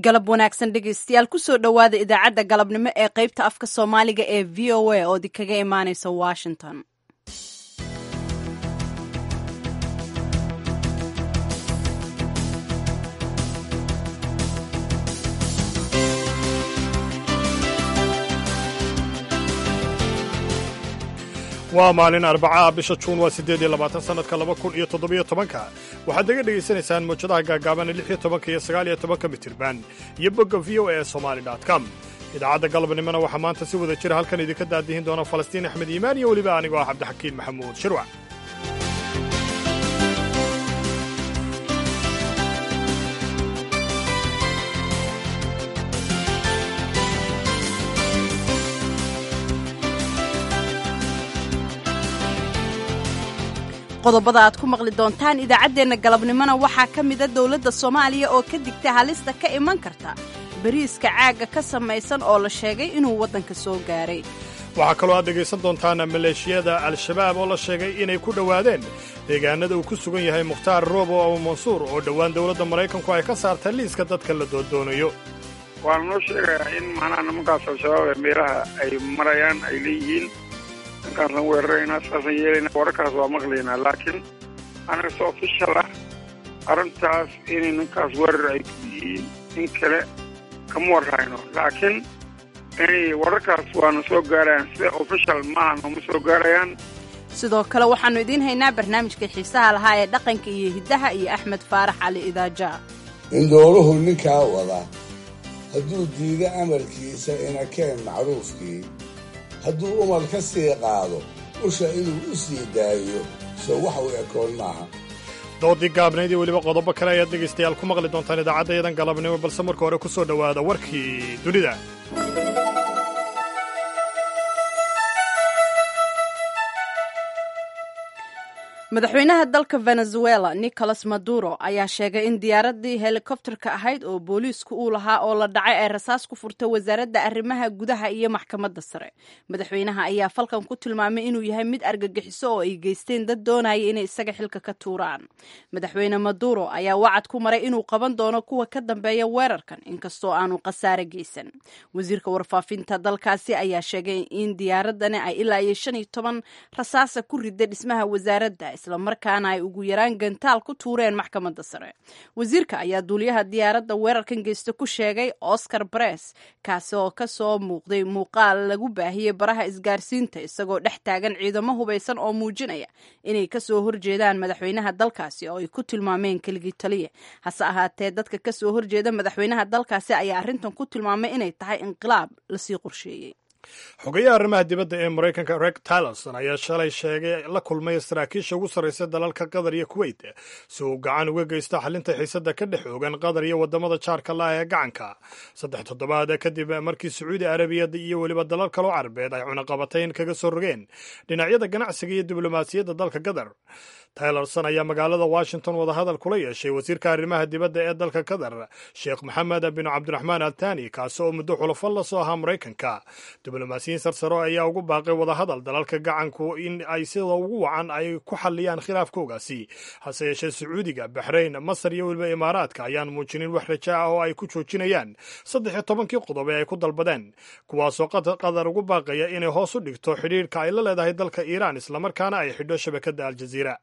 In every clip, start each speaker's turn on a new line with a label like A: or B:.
A: galab wanaagsan dhegaystayaal kusoo dhowaada idaacadda galabnimo ee qaybta afka soomaaliga ee v o a oo idinkaga imaanaysa washington
B: waa maalin arbacaah bisha juun waa siddeed iyo labaatan sannadka laba kun iyo toddobiyo tobanka waxaad naga dhegaysanaysaan mawjadaha gaagaaban lix iyo tobanka iyo sagaal iyo tobanka mitirban iyo bogga v o e somali com idaacadda galabnimona waxaa maanta si wada jira halkan idinka daadihin doona falastiin axmed iimaan iyo weliba anigoo ah cabdixakiin maxamuud shirwac
A: qodobada aad ku maqli doontaan idaacaddeenna galabnimona waxaa ka mida dowladda soomaaliya oo ka digtay halista ka iman karta bariiska caagga ka samaysan oo la sheegay inuu waddanka soo gaaray
B: waxaa kaloo aad dhegaysan doontaan maleeshiyada al-shabaab oo la sheegay inay ku dhowaadeen deegaanada uu ku sugan yahay mukhtaar roobo abu mansuur oo dhowaan dowladda maraykanku ay ka saartay liiska dadka la doondoonayo
C: waana noo sheegayaa in macnaha nimankaas al-shabaab ee meelaha ay marayaan ay leeyihiin ninkaasaan weeraraynaa saasaan yeelaynaa wararkaas waa maqlaynaa laakiin anaga si ofishal ah arrintaas inay ninkaas weerar ay ku yihiin in kale kama warrayno laakiin inay wararkaas waana soo gaarayaan sida ofishal maaha nooma soo gaarayaan
A: sidoo kale waxaannu idiin haynaa barnaamijka xiisaha lahaa ee dhaqanka iyo hiddaha iyo axmed faarax cali idaaja
D: indhooluhu ninkaa wada hadduu diido amarkiisa inakeen macruufkii hadduu umar ka sii qaado usha inuu u sii daayo soo wax u ekoon maaha
B: doodii gaabnayd iyo weliba qodobo kale ayaad dhegaystayaal ku maqli doontaan idaacaddayadan galabnimo balse marka hore ku soo dhowaada warkii dunida
A: madaxweynaha dalka venezuela nicolas maduro ayaa sheegay in diyaaradii helikobterka ahayd oo booliisku uu lahaa oo la dhacay ay rasaas ku furtay wasaaradda arrimaha gudaha iyo maxkamadda sare madaxweynaha ayaa falkan ku tilmaamay inuu yahay mid argagixiso oo ay geysteen dad doonaya inay isaga xilka ka tuuraan madaxweyne maduro ayaa wacad ku maray inuu qaban doono kuwa ka dambeeya weerarkan inkastoo aanu khasaare geysan wasiirka warfaafinta dalkaasi ayaa sheegay in diyaaradani ay ilaa iyo shan iyo toban rasaasa ku riday dhismaha wasaaradda islamarkaana ay ugu yaraan gantaal ku tuureen maxkamadda sare wasiirka ayaa duuliyaha diyaaradda weerarkan geysta ku sheegay oscar bares kaasi oo ka soo muuqday muuqaal lagu baahiyey baraha isgaarsiinta isagoo dhex taagan ciidamo hubaysan oo muujinaya inay kasoo horjeedaan madaxweynaha dalkaasi oo ay ku tilmaameen keligii taliya hase ahaatee dadka kasoo horjeeda madaxweynaha dalkaasi ayaa arrintan ku tilmaamay inay tahay inqilaab lasii qorsheeyey
B: xogayaha arrimaha dibadda ee maraykanka reg tillerson ayaa shalay sheegay la kulmay saraakiisha ugu sarraysa dalalka qatar iyo kuweyt si uu gacan uga geysto xalinta xiisadda ka dhex oogan qatar iyo waddamada jaarka laah ee gacanka saddex toddobaad kadib markii sacuudi arabiya iyo weliba dalal kaloo carabeed ay cunaqabatayn kaga soo rogeen dhinacyada ganacsiga iyo diblomaasiyadda dalka qatar tylerson ayaa magaalada washington wadahadal kula yeeshay wasiirka arrimaha dibadda ee dalka qatar sheekh maxamed bin cabdiraxmaan altani kaasi oo muddo xulafo la soo ahaa maraykanka diblomaasiyiin sarsaro ayaa ugu baaqay wadahadal dalalka gacanku in ay sida ugu wacan ay ku xalliyaan khilaafkoogaasi hase yeeshee sacuudiga baxrayn masar iyo weliba imaaraadka ayaan muujinin wax raja ah oo ay ku joojinayaan saddex iyo tobankii qodob ee ay ku dalbadeen kuwaasoo qatar ugu baaqaya inay hoos u dhigto xidhiirka ay la leedahay dalka iiraan islamarkaana ay xidho shabakadda aljaziira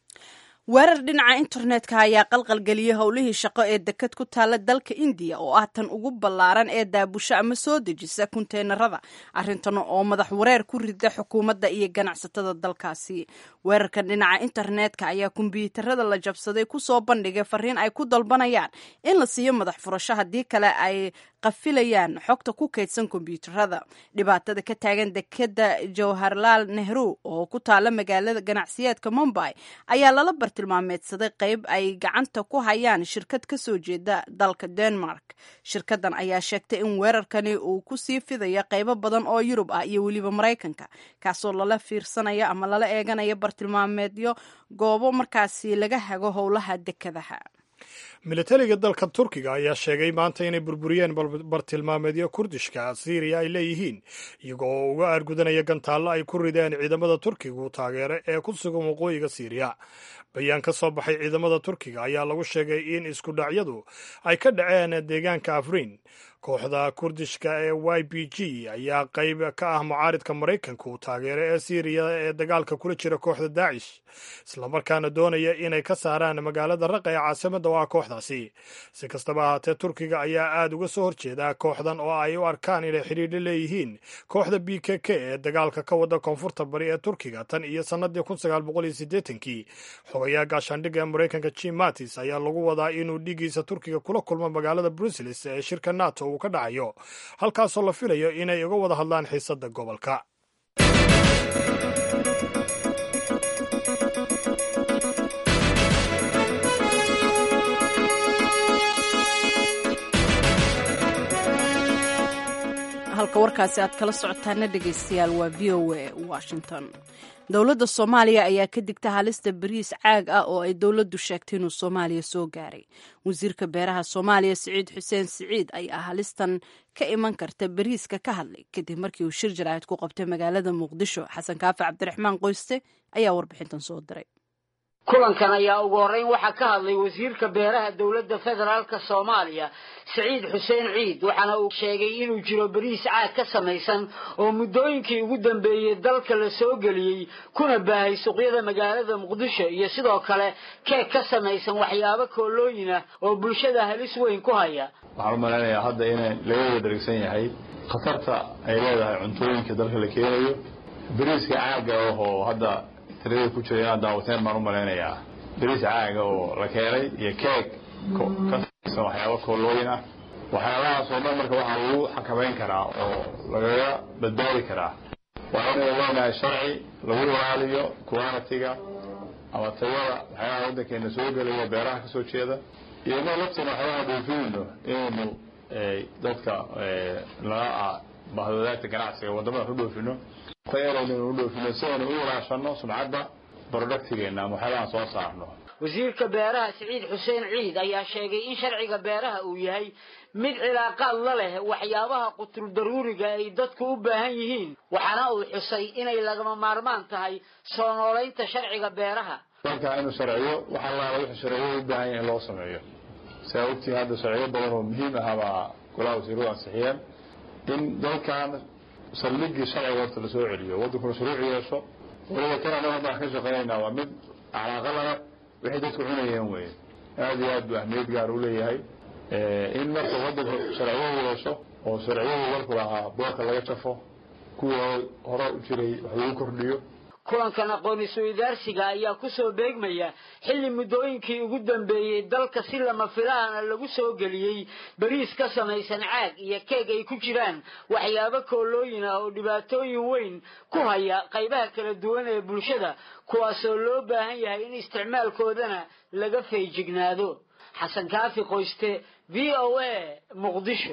A: weerar dhinaca internetka ayaa qalqalgeliyey howlihii shaqo ee deked ku taalla dalka indiya oo ah tan ugu ballaaran ee daabusho ama soo dejisa kunteenarada arrintan oo madax wareer ku rida xukuumadda iyo ganacsatada dalkaasi weerarkan dhinaca internetka ayaa kombyuutarada la jabsaday kusoo bandhigay fariin ay ku dalbanayaan in la siiyo madax furasho haddii kale ay qafilayaan xogta ku kaydsan kombyuutarada dhibaatada ka taagan dekeda jawharlaal nehru oo ku taala magaalada ganacsiyeedka mumbai ayaa lala bartilmaameedsaday qayb ay gacanta ku hayaan shirkad ka soo jeeda dalka denmark shirkadan ayaa sheegtay in weerarkani uu kusii fidaya qaybo badan oo yurub ah iyo weliba maraykanka kaasoo lala fiirsanaya ama lala eeganaya bartilmaameedyo goobo markaasi laga hago howlaha dekadaha
B: militariga dalka turkiga ayaa sheegay maanta inay burburiyeen bartilmaameedyo kurdishka siiriya ay leeyihiin iyago oo uga aargudanaya gantaallo ay ku rideen ciidamada turkigu taageere ee ku sugan waqooyiga siiriya bayaan ka soo baxay ciidamada turkiga ayaa lagu sheegay in isku dhacyadu ay ka dhaceen deegaanka afrin kooxda kurdishka ee y b g ayaa qayb ka ah mucaaridka maraykanka uu taageero ee siiriya ee dagaalka kula jira kooxda daacish islamarkaana doonaya inay ka saaraan magaalada raqa ee caasimada oo ah kooxdaasi si kastaba ahaatee turkiga ayaa aada uga soo horjeeda kooxdan oo ay u arkaan inay xidhiidho leeyihiin kooxda b k k ee dagaalka ka wada koonfurta bari ee turkiga tan iyo sannadii kun sagaal boqol iyo siddeetankii xogayaa gaashaandhigga ee maraykanka jim mattis ayaa lagu wadaa inuu dhigiisa turkiga kula kulmo magaalada bruseles ee shirka nato uu ka dhacayo halkaasoo la filayo inay uga wada hadlaan xiisadda gobolka
A: halka warkaasi aad kala socotaana dhegaystayaal waa v o a washington dowladda soomaaliya ayaa ka digta halista bariis caag ah oo ay dowladdu sheegtay inuu soomaaliya soo gaaray wasiirka beeraha soomaaliya siciid xuseen siciid ayaa halistan ka iman karta bariiska ka hadlay kadib markii uu shir jaraa'id ku qabtay magaalada muqdisho xasan kaafi cabdiraxmaan qoyste ayaa warbixintan soo diray
E: kulankan ayaa ugu horreyn waxaa ka hadlay wasiirka beeraha dowladda federaalka soomaaliya siciid xuseen ciid waxaana uu sheegay inuu jiro bariis caag ka samaysan oo muddooyinkii ugu dambeeyey dalka la soo geliyey kuna baahay suuqyada magaalada muqdisho iyo sidoo kale keeg ka samaysan waxyaabo koolooyin ah oo bulshada halis weyn ku haya
F: waxaan u malaynayaa hadda in laga wada dharigsan yahay khatarta ay leedahay cuntooyinka dalka la keenayo bariiska caaga ahoo hadda tirada ku jira inaad daawateen baan u malaynayaa bariis caaga oo la keenay iyo keeg ka samaysan waxyaabo koolooyin ah waxyaabahaas oo dhan marka waxaa lagu xakamayn karaa oo lagaga badbaadi karaa waa inaynu leenahay sharci lagu ilaaliyo qualitiga ama tayada waxyaabaha waddankeena soo gelaya beeraha kasoo jeeda iyo inoo lafteena waxyaabaha dhoofinayno inaynu dadka laga bahwadaagta ganacsiga waddamada ku dhoofino tayaraynu u dhoofino si aynu u ilaashano sumcadda productigeena ama waxyaabahan soo saarno
E: wasiirka beeraha siciid xuseen ciid ayaa sheegay in sharciga beeraha uu yahay mid cilaaqaad la leh waxyaabaha qutul daruuriga ay dadku u baahan yihiin waxaana uu xusay inay lagama maarmaan tahay soo noolaynta sharciga beeraha
F: dalka inuu sharciyo wax allaala wixii sharciyo u baahan yahay in loo sameeyo siaa ogtihi hadda sharciyo badan oo muhiim ah baa golaha wasiiradu ansixiyeen in dalkan saldhigii sharciga horta lasoo celiyo waddankuna shuruuc yeesho waliba kan anaga haddaan ka shaqaynaynaa waa mid calaaqa lana waxay dadku cunayeen weye aada iyo aad buu ahmiyad gaar u leeyahay in marka waddanka sharciyo yeesho oo sharciyadu dalku lahaa boorka laga jafo kuwii hore u jiray wax lagu kordhiyo
E: kulankan aqoon isu-idaarsiga ayaa kusoo beegmaya xilli muddooyinkii ugu dambeeyey dalka si lama filaana lagu soo geliyey bariis ka samaysan caag iyo keeg ay ku jiraan waxyaabo koolooyin ah oo dhibaatooyin weyn ku haya qaybaha kala duwan ee bulshada kuwaasoo loo baahan yahay in isticmaalkoodana laga feejignaado xasan kaafi qoyste v o a muqdisho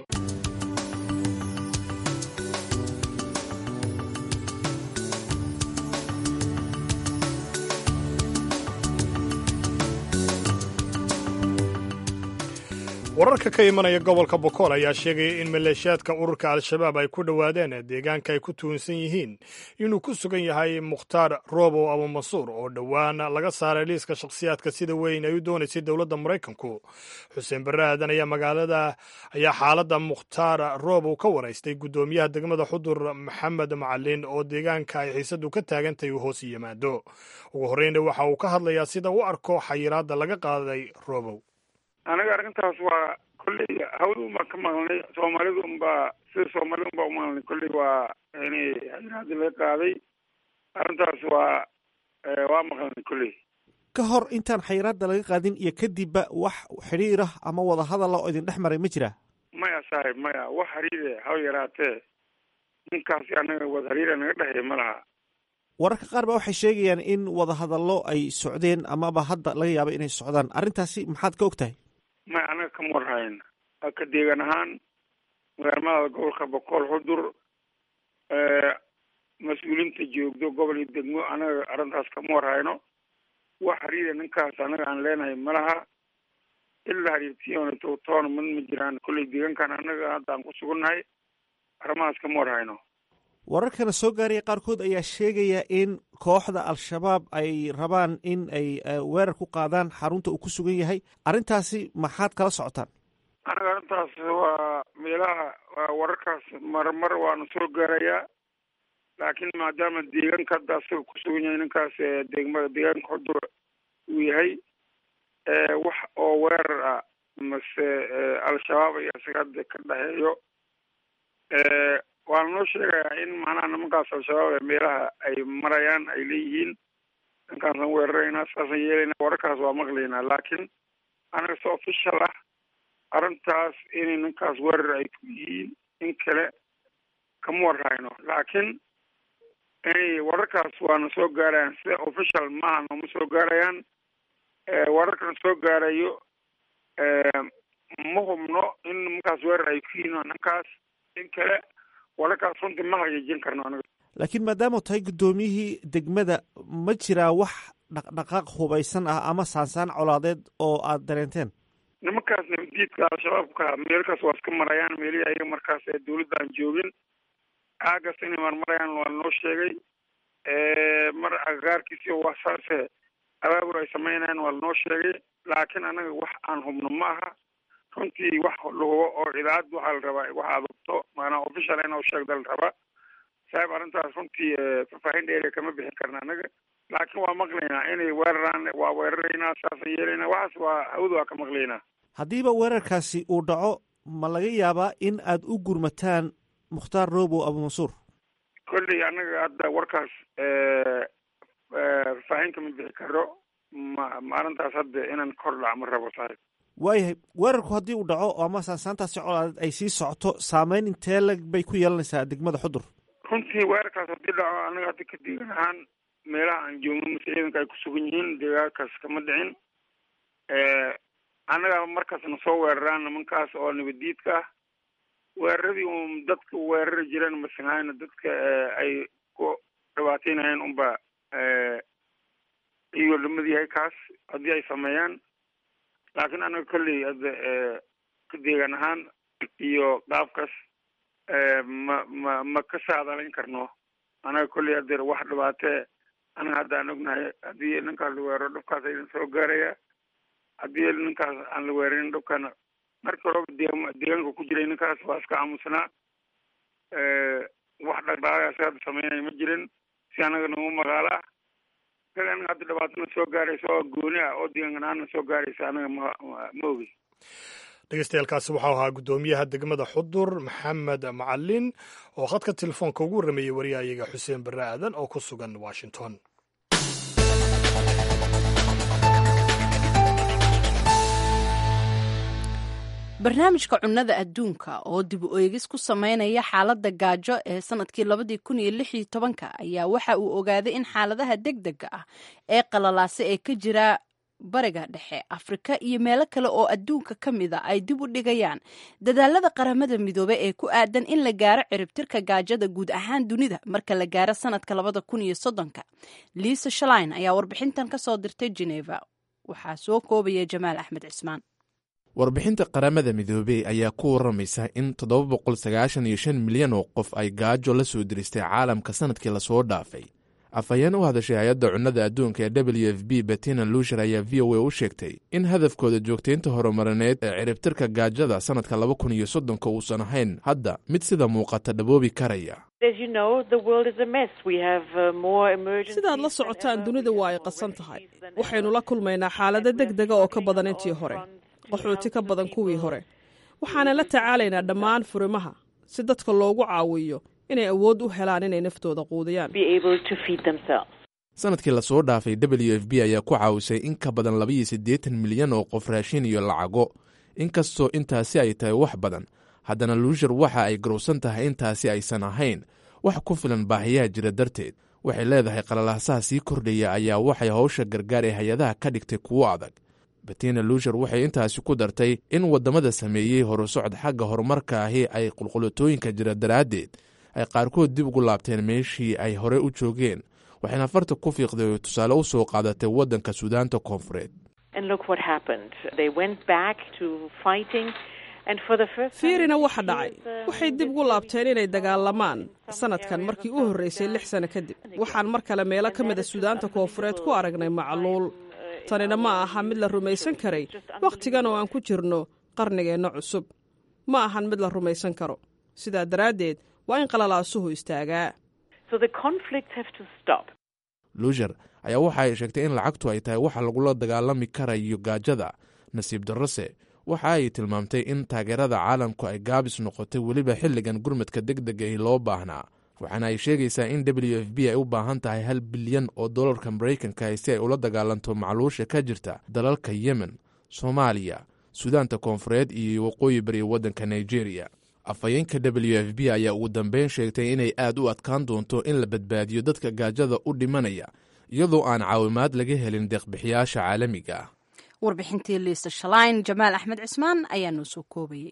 B: wararka ka imanaya gobolka bokool ayaa sheegaya in maleeshiyaadka ururka al-shabaab ay ku dhowaadeen deegaanka ay ku tuunsan yihiin inuu ku sugan yahay mukhtaar roobow abumansuur oo dhowaan laga saaray liiska shakhsiyaadka sida weyn ay u doonaysay dowladda maraykanku xuseen barre aadan ayaa magaalada ayaa xaaladda mukhtaar roobow ka waraystay guddoomiyaha degmada xudur maxamed macalin oo deegaanka ay xiisadu ka taagantahay uu hoos yimaado ugu horreynna waxa uu ka hadlayaa sida u arko xayiraadda laga qaaday roobow
C: aniga arrintaas waa kolley hawda un baan ka maqlnay soomaalida unbaa sida soomaalida un baa umaqlnay kolley waa inay xayiraadi laga qaaday arrintaas waa waa maqlnay kolley
G: ka hor intaan xayiraadda laga qaadin iyo kadibba wax xidhiirah ama wada hadala oo idin dhex maray ma jira
C: maya saaxib maya wax hariire haw yaraatee ninkaasi anaga wada hariira naga dhexeeya ma laha
G: wararka qaar ba waxay sheegayaan in wada hadallo ay socdeen amaba hadda laga yaaba inay socdaan arrintaasi maxaad ka og tahay
C: maya anaga kama warhayn ka deegan ahaan magaalmada gobolka boqol xudur mas-uuliinta joogdo gobol iyo degmo anaga arrintaas kama warhayno wax hariira ninkaas anaga aan leenahay malaha ilaa hariirtiyoonto toona mid ma jiraan kolley deegaankan annaga hadda aan ku sugannahay arrimahaas kama war hayno
G: wararkana soo gaaraya qaarkood ayaa sheegaya in kooxda al-shabaab ay rabaan in ay weerar ku qaadaan xarunta uu ku sugan yahay arrintaasi maxaad kala socotaan
C: anaga arrintaas waa meelaha wararkaas marmar waana soo gaarayaa laakiin maadaama deegaanka hadda asaga ku sugan yahay ninkaas degmada deegaanka xudur uu yahay wax oo weerar ah mase al-shabaab iyo isaga hadda ka dhexeeyo waana noo sheegayaa in macnaha nimankaas al-shabaab ee meelaha ay marayaan ay leeyihiin ninkaasaan weeraraynaa saasaan yeelaynaa wararkaas waa maqlaynaa laakiin anaga si official ah arrintaas inay ninkaas weerar ay ku yihiin in kale kama warhayno laakiin inay wararkaas waana soo gaarayaan sida official maaha nooma soo gaarayaan wararkan soo gaarayo ma hubno in nimankaas weerar ay ku yihiin ninkaas in kale wararkaas runtii ma hagaajin karno anaga
G: laakiin maadaama tahay guddoomiyihii degmada ma jiraa wax dhaqdhaqaaq hubaysan ah ama saansaan colaadeed oo aad dareenteen
C: nimankaas nabadiidka al-shabaabka meelkaas waa iska marayaan meelihii ayaga markaas ee dawladda aan joogin aagaas inay marmarayaan waa noo sheegay mar agagaarkiisi waa saase abaabur ay samaynayaan waa lanoo sheegay laakiin anaga wax aan hubno ma aha runtii wax lahubo oo idaacad waxaa la rabaa wax aad hubto maanaa official in sheegda la rabaa saaib arrintaas runtii faahfaahin dheeriya kama bixin karna anaga laakiin waa maqlaynaa inay weeraraan waa weeraraynaa saasaan yeelaynaa waxaas waa hawda waa ka maqlaynaa
G: haddiiba weerarkaasi uu dhaco ma laga yaabaa in aad u gurmataan mukhtaar robow abumansuur
C: kolley annaga hadda warkaas faahfaahin kama bixi karo ma maalintaas hadda inaan kor dhac ma rabo saaxib
G: waayahay weerarku haddii uu dhaco ama saansaantaasi colaadeed ay sii socoto saameyn intee lag bay ku yeelanaysaa degmada xudur
C: runtii weerarkaas haddii dhaco annaga hadda ka deegan ahaan meelaha aan joogno mase ciidanka ay ku sugan yihiin deegaankaas kama dhicin annaga markaasna soo weeraraan nimankaas oo nabadiidka ah weeraradii un dadka weerari jireen masahayna dadka ay ku dhibaateynayeen unba iyuu lamid yahay kaas haddii ay sameeyaan laakiin anaga kolley hadda ka deegan ahaan iyo qaabkaas ma ma ma ka saadalayn karno anaga kolley hadeer wax dhibaatee anaga hadda aan ognahay haddii ninkaas la weeraro dhibkaas aydan soo gaaraya haddii ninkaas aan la weerarin dhibkana markii horeba deegaanka deegaanka ku jiray ninkaas waa iska aamusnaa wax dhaqdhaqaaqaasi hadda sameynaya ma jirin si anaga nagu magaalo ah isaga anaga hadda dhibaatana soo gaaraysa oo gooni ah oo deegaankan aana soo gaaraysa anaga ma ma ogi
B: dhegeystayaaalkaasi waxau ahaa guddoomiyaha degmada xudur maxamed macalin oo khadka telefoonka ugu warrameeyey wariyahayaga xuseen barre aadan oo ku sugan washington
A: barnaamijka cunnada adduunka oo dib u eegis ku sameynaya xaaladda gaajo ee sanadkii labadii kun iyo lix iyo tobanka ayaa waxa uu ogaaday in xaaladaha degdega ah ee qalalaasa ee ka jira bariga dhexe afrika iyo meelo kale oo adduunka ka mid a ay dib u dhigayaan dadaalada qaramada midoobe ee ku aadan in la gaaro ciribtirka gaajada guud ahaan dunida marka la gaaro sanadka labada kun iyo soddonka liisa shalain ayaa warbixintan ka soo dirtay geneva waxaa soo koobaya jamaal axmed cismaan
H: warbixinta qaramada midoobey ayaa ku waramaysa in toddoba boqol sagaashan iyo shan milyan oo qof ay gaajo la soo diristay caalamka sanadkii lasoo dhaafay afhayeen u hadashay hay-adda cunnada adduunka ee w f b betina luusher ayaa v o a u sheegtay in hadafkooda joogtaynta horumarineed ee ciribtirka gaajada sanadka laba kun iyo soddonka uusan ahayn hadda mid sida muuqata dhaboobi karaya
I: sidaad la socotaan dunida waa ay qasan tahay waxaynu la kulmaynaa xaalado deg dega oo ka badan intii hore qaxooti ka badan kuwii hore waxaana la tacaalaynaa dhammaan furimaha si dadka loogu caawiyo inay awood u helaan inay naftooda quudiyaan
H: sanadkii lasoo dhaafay w f b ayaa ku caawisay in ka badan labaiyo siddeetan milyan oo qof raashin iyo lacago inkastoo intaasi ay tahay wax badan haddana luushar waxa ay garowsan tahay intaasi aysan ahayn wax ku filan baahiyaha jira darteed waxay leedahay qalalaasaha sii kordhaya ayaa waxay howsha gargaar ee hay-adaha ka dhigtay kuwo adag betina luushar waxay intaasi ku dartay in waddamada sameeyey horusocod xagga horumarka ahi ay qulqulatooyinka jira daraaddeed ay qaarkood dib ugu laabteen meeshii ay hore u joogeen waxayna farta ku fiiqday oo tusaale u soo qaadatay waddanka suudaanta koonfureed
I: fiirina waxa dhacay waxay dib ugu laabteen inay dagaalamaan sanadkan markii u horreysay lix sano kadib waxaan mar kale meelo ka mida suudaanta koofureed ku aragnay macluul tanina ma aha mid la rumaysan karay wakhtigan oo aan ku jirno qarnigeenna cusub ma ahan mid la rumaysan karo sidaa daraaddeed waa in qalalaasuhu istaagaa
H: luushar ayaa waxa ay sheegtay in lacagtu ay tahay waxa lagula dagaalami karayo gaajada nasiib darrose waxa ay tilmaamtay in taageerada caalamku ay gaabis noqotay weliba xilligan gurmadka deg degahi loo baahnaa waxaana ay sheegaysaa in w f b ay u baahan tahay hal bilyan oo dollarka maraykanka si ay ula dagaalanto macluusha ka jirta dalalka yemen soomaaliya suudaanta koonfureed iyo waqooyi bari waddanka nigeria afhayeenka w f b ayaa ugu dambeyn sheegtay inay aad u adkaan doonto in la badbaadiyo dadka gaajada u dhimanaya iyadoo aan caawimaad laga helin deeqbixiyaasha caalamiga ah
A: warbixintii liisa shalayn jamaal axmed cismaan ayaa noo soo koobayey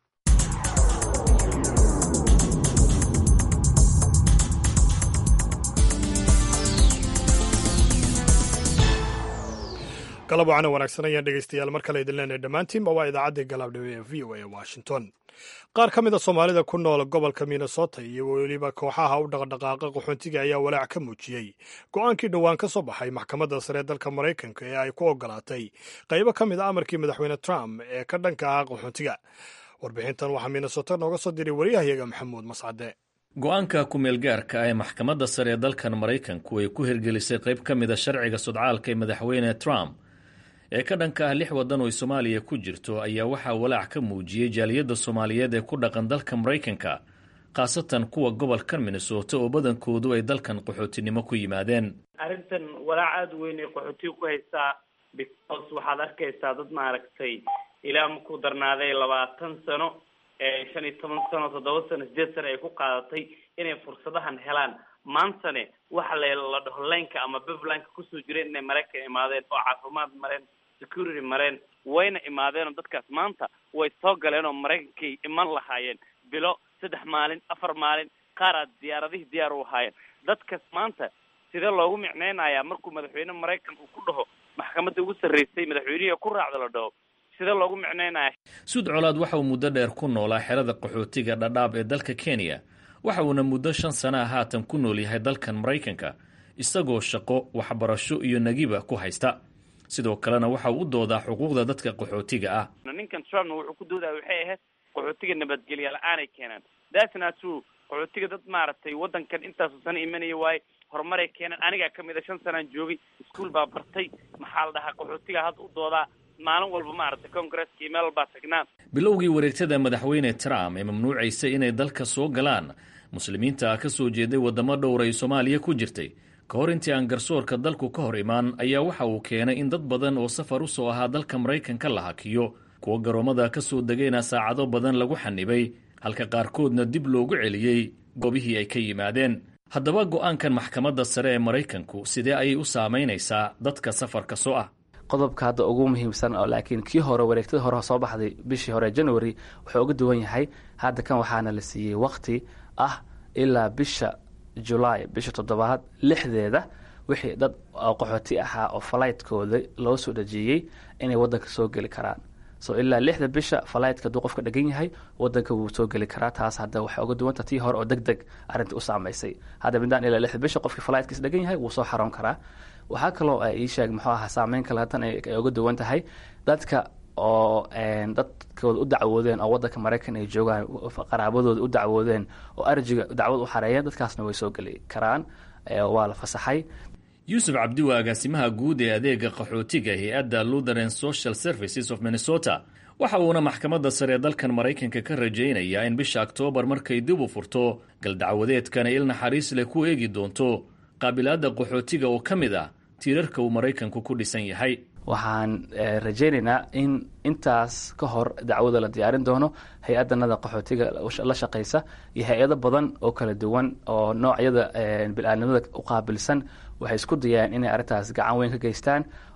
B: galab wacana wanaagsan ayaan dhegeystayaal mar kale idin leenahay dhammaantiinba waa idaacaddii galabdhiwe ee v o a washington qaar ka mid a soomaalida ku nool gobolka minnesota iyo weliba kooxaha u dhaqdhaqaaqa qaxoontiga ayaa walaac ka muujiyey go-aankii dhowaan ka soo baxay maxkamadda sare dalka maraykanka ee ay ku ogolaatay qaybo ka mid a amarkii madaxweyne trump ee ka dhanka ah qaxoontiga warbixintan waxaa minnesota nooga soo diray waryahayaga maxamuud mascade
J: go-aanka ku-meelgaarka ah ee maxkamadda sare ee dalkan maraykanku ay ku hirgelisay qayb ka mid a sharciga sudcaalka ee madaxweyne trump ee ka dhanka ah lix waddan oo ay soomaaliya ku jirto ayaa waxaa walaac ka muujiyey jaaliyadda soomaaliyeed ee ku dhaqan dalka maraykanka khaasatan kuwa gobolkan minnesota oo badankoodu ay dalkan qaxootinimo ku yimaadeen
K: arrintan walaac aada u weyn ay qaxootiga ku haystaa because waxaad arkaysaa dad maaragtay ilaa maku darnaaday labaatan sano shan iyo toban sano toddoba sano sideed sano ay ku qaadatay inay fursadahan helaan maantane waxa la dhaho laynka ama beblanka kusoo jireen inay maraykan imaadeen oo caafimaad mareen security mareen wayna imaadeenoo dadkaas maanta way soo galeen oo maraykankay iman lahaayeen bilo saddex maalin afar maalin qaaraad diyaaradihii diyaar u ahaayeen dadkaas maanta sidee loogu micneynayaa markuu madaxweyne maraykan uu ku dhaho maxkamadda ugu sarreysay madaxweynihii ku raacda la dhaho sidee loogu micneynaya
J: suud colaad waxa uu muddo dheer ku noolaa xerada qaxootiga dhadhaab ee dalka kenya waxa uuna muddo shan sana ah haatan ku nool yahay dalkan maraykanka isagoo shaqo waxbarasho iyo nagiba ku haysta sidoo kalena waxa uu u doodaa xuquuqda dadka qaxootiga ah
K: ninkan trumpna wuxuu ku doodaya waxay ahayd qaxootiga nabadgelya la-aanay keenaan dasna true qaxootiga dad maaragtay waddankan intaasu sana imanaya waaye horumaray keenaan anigaa kamid a shan sanaan joogay iskuol baa bartay maxaa la dhahaa qaxootiga hadda u doodaa maalin walba maaragtay congresska iyo meel walbaa tagnaan
J: bilowgii wareegtada madaxweyne trump ee mamnuucaysa inay dalka soo galaan muslimiinta ka soo jeeday waddamo dhowr ay soomaaliya ku jirtay ka hor intii aan garsoorka dalku ka hor imaan ayaa waxa uu keenay in dad badan oo safar u soo ahaa dalka maraykanka la hakiyo kuwa garoommada ka soo degayna saacado badan lagu xanibay halka qaarkoodna dib loogu celiyey goobihii ay ka yimaadeen haddaba go'aankan maxkamadda sare ee maraykanku sidee ayay u saamaynaysaa dadka safarka soo ah
L: qodobka hadda ugu muhiimsan oo laakiin kii hore wareegtada hore soo baxday bishii hore january wuxuu uga duwan yahay hadda kan waxaana la siiyey wakti ah ilaa bisha julaay bisha toddobaad lixdeeda wixii dad qaxooti ahaa oo falaytkooda loo soo dhajiyey inay wadanka soo geli karaan so ilaa lixda bisha falaytka hadduu qofka dhegan yahay wadanka wuu soo geli karaa taas hadda waxay uga duwanta tii hore oo deg deg arrinta u saamaysay hadda midaan ilaa lixda bisha qofkii falaytkiis dhegan yahay wuu soo xaroon karaa waxaa kaloo ii sheeg muxuu ahaa saameyn kale hadan ay uga duwan tahay dadka oo dadkooda u dacwoodeen oo wadanka maraykan ay joogaan qaraabadooda u dacwoodeen oo arjiga dacwad u xareeyeen dadkaasna way soo geli karaan waa la fasaxay
J: yuusuf cabdi waa agaasimaha guud ee adeega qaxootiga hay-adda lutheran social services of minnesota waxa uuna maxkamadda sare ee dalkan maraykanka ka rajaynayaa in bisha oktoobar markay dib u furto galdacwadeedkana il naxariis leh ku eegi doonto qaabilaadda qaxootiga oo ka mid ah tiirarka uu maraykanku ku dhisan yahay
L: waxaan rajaynaynaa in intaas ka hor dacwada la diyaarin doono hay-adanada qaxootiga la shaqaysa iyo hay-ado badan oo kala duwan oo noocyada bil-aanimada u qaabilsan waxay isku dayaan inay arrintaas gacan weyn ka geystaan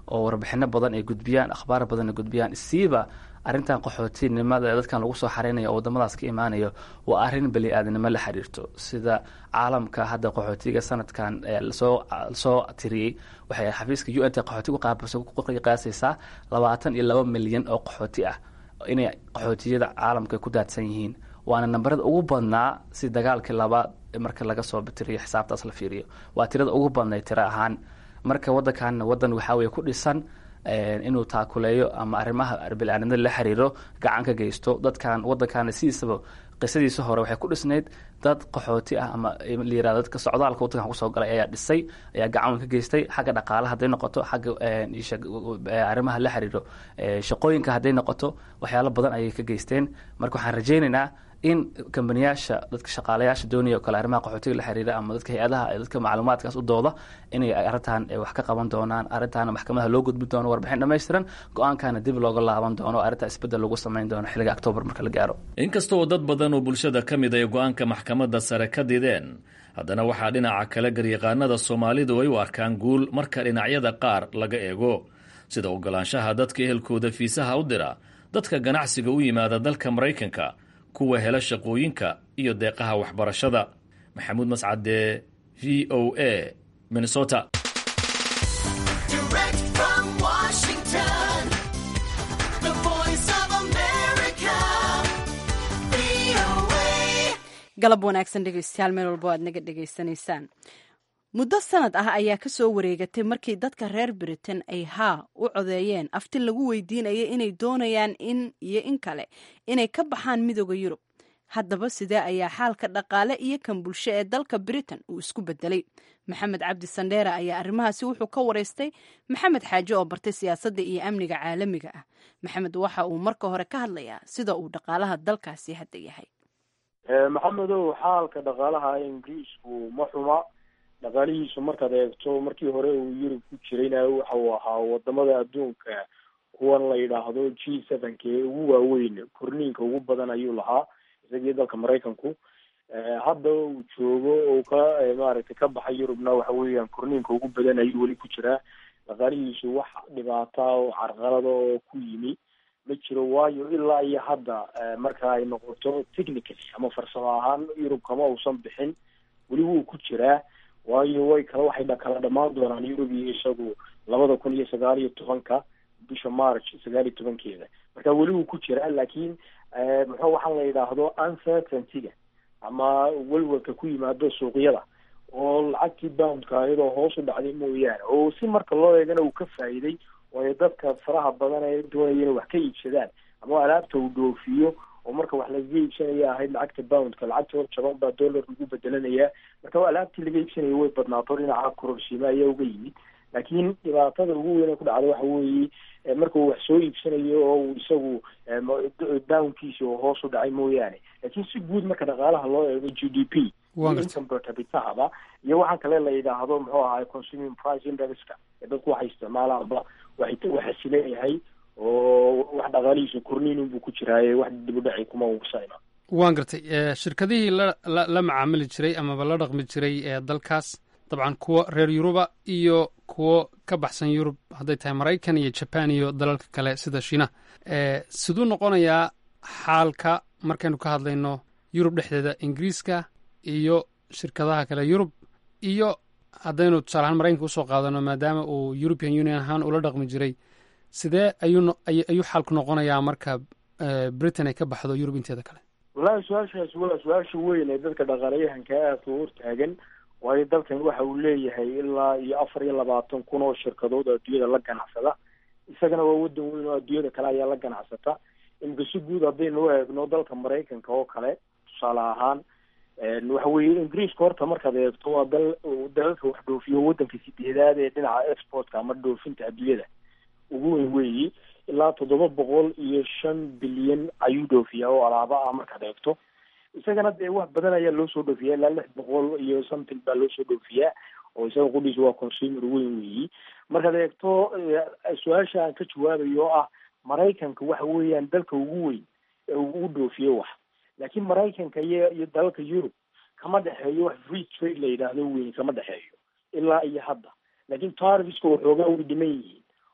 L: oo warbixino badan ay gudbiyaan akhbaar badan ay gudbiyaan siiba arrintan qaxootinimada ee dadkan lagu soo xareynayo oo wadamadaas ka imaanayo waa arrin beli aadnimo la xiriirto sida caalamka hadda qaxootiga sanadkan lasoo lasoo tiriyey waxay xafiiska u n t qaxootiga qaasaysaa labaatan iyo laba milyan oo qaxooti ah inay qaxootiyada caalamka ku daadsan yihiin waana nambarada ugu badnaa si dagaalkii labaad marka laga soo tiriyo xisaabtaas la fiiriyo waa tirada ugu badnay tiro ahaan marka wadankan wadan waxaa weye ku dhisan inuu taakuleeyo ama arrimaha bilaadanimada la xiriiro gacan ka geysto dadkan wadankaana sidiisaba qisadiisa hore waxay ku dhisnayd dad qaxooti ah ama layirahdo dadka socdaalka wadankan kusoo galay ayaa dhisay ayaa gacan ka geystay xagga dhaqaalaha hadday noqoto xagga arrimaha la xiriiro shaqooyinka hadday noqoto waxyaalo badan ayay ka geysteen marka waxaan rajaynaynaa in kambaniyaasha dadka shaqaalayaasha doonaya o kale arrimaha qaxootiga la xiriira ama dadka hay-adaha ee dadka macluumaadkaas u dooda inay arrintan wax ka qaban doonaan arrintaana maxkamadaha loo gudbi doono warbixin dhammaystiran go-aankana dib looga laaban doono arrintaa isbeddel lagu samayn doono xilliga octoobar marka la gaaro
J: inkasta oo dad badan oo bulshada ka mid ay go-aanka maxkamadda sare ka dideen haddana waxaa dhinaca kale garyaqaanada soomaalidu ay u arkaan guul marka dhinacyada qaar laga eego sida ogolaanshaha dadka ehelkooda fiisaha u dira dadka ganacsiga u yimaada dalka maraykanka kuwa hela shaqooyinka iyo deeqaha waxbarashada maxamuud mascade v o a minnesota
A: galab wanaagsan dhegeystayaal meel walbo aad naga dhegaysanaysaan muddo sanad ah ayaa ka soo wareegatay markii dadka reer britain ay haa u codeeyeen afti lagu weydiinaya inay doonayaan in iyo in kale inay ka baxaan midooda yurub haddaba sidee ayaa xaalka dhaqaale iyo kan bulsho ee dalka britain uu isku bedelay maxamed cabdi sandheere ayaa arrimahaasi wuxuu ka wareystay maxamed xaaje oo bartay siyaasadda iyo amniga caalamiga ah maxamed waxa uu marka hore ka hadlayaa sida uu dhaqaalaha dalkaasi hadda yahay
M: maxamedow xaalka dhaqaalaha ingiriisku ma xuma dhaqaalihiisu markaad eegto markii hore uu yurub ku jirayna waxa uu ahaa wadamada adduunka kuwan la yidhaahdo g sevenka ee ugu waaweyn korniinka ugu badan ayuu lahaa isagii dalka maraykanku hadda uu joogo oo ka maaragtay ka baxay yurubna waxa weeyaan korniinka ugu badan ayuu weli ku jiraa dhaqaalihiisu wax dhibaata oo carqalada oo ku yimi ma jiro waayo ilaa iyo hadda marka ay noqoto technically ama farsamo ahaan yurub kama uusan bixin weli wuu ku jiraa waayo way kala waxay kala dhamaan doonaan yurub iyo isagu labada kun iyo sagaal iyo tobanka bisha march sagaal iyo tobankeeda marka weli wuu ku jiraa laakiin muxuu waxaan la yidhaahdo uncertaintyga ama welwelka ku yimaado suuqyada oo lacagtii boundka iyadoo hoos u dhacday mooyaane oo si marka loo eegana uu ka faa'iiday waayo dadka faraha badan ee doonaya inay wax ka iibsadaan ama alaabta uu dhoofiyo oo marka wax lagaga iibsanaya ahayd lacagta boundka lacagta hor jaban baa dollar lagu bedelanayaa marka alaabtii laga iibsanaya way badnaato dhinaca kororsiima ayaa uga yimid laakiin dhibaatada ugu weyn ee ku dhacda waxa weeye marka uu wax soo iibsanayo oo uu isagu downkiisa oo hoos u dhacay mooyaane laakiin si guud marka dhaqaalaha loo eego g d p income per capitahaba iyo waxaan kale la yidhaahdo muxuu ahaay consuming price indexka ee dadku waxay isticmaalaanba waxay waxa sileeyahay oo wax dhaqaalihiisa korniinun buu ku jiraaye wax dibudhaci kuma uusayna
N: waan gartay shirkadihii la la la macaamili jiray amaba la dhaqmi jiray ee dalkaas dabcan kuwo reer yuruba iyo kuwo ka baxsan yurub hadday tahay maraykan iyo jaban iyo dalalka kale sida shiina siduu noqonayaa xaalka markaynu ka hadlayno yurub dhexdeeda ingiriiska iyo shirkadaha kale yurub iyo haddaynu tusaale ahaan maraykanka usoo qaadano maadaama uu european union ahaan ula dhaqmi jiray sidee ayuu ayuu xaalku noqonayaa marka britain ay ka baxdo yurub inteeda kale
M: wallahi su-aashaas waa su-aasha weyn ee dadka dhaqaalayahanka aadka u hortaagan waayo dalkan waxa uu leeyahay ilaa iyo afar iyo labaatan kun oo shirkadood oo adduunyada la ganacsada isagana waa wadan weyn oo adduunyada kale ayaa la ganacsata imika si guud haddaynu u eegno dalka maraykanka oo kale tusaale ahaan waxa weeye ingiriiska horta markaad eegto waa dal dalalka wax dhoofiyo wadanka sideedaad ee dhinaca exportka ama dhoofinta adduunyada ugu weyn weeyi ilaa toddoba boqol iyo shan bilyan ayuu dhoofiyaa oo alaaba ah markaad eegto isagana dee wax badan ayaa loo soo dhoofiyaa ilaa lix boqol iyo something baa loo soo dhoofiyaa oo isaga qudhiisa waa consumer weyn weeyi markaad eegto su-aasha aan ka jawaabayo oo ah maraykanka waxa weeyaan dalka ugu weyn ee uu u dhoofiyo wax laakiin maraykanka iyo iyo dalalka yurub kama dhexeeyo wax free trade la yidhaahdo weyn kama dhexeeyo ilaa iyo hadda laakiin tarviska waxoogaa way dhiman yihiin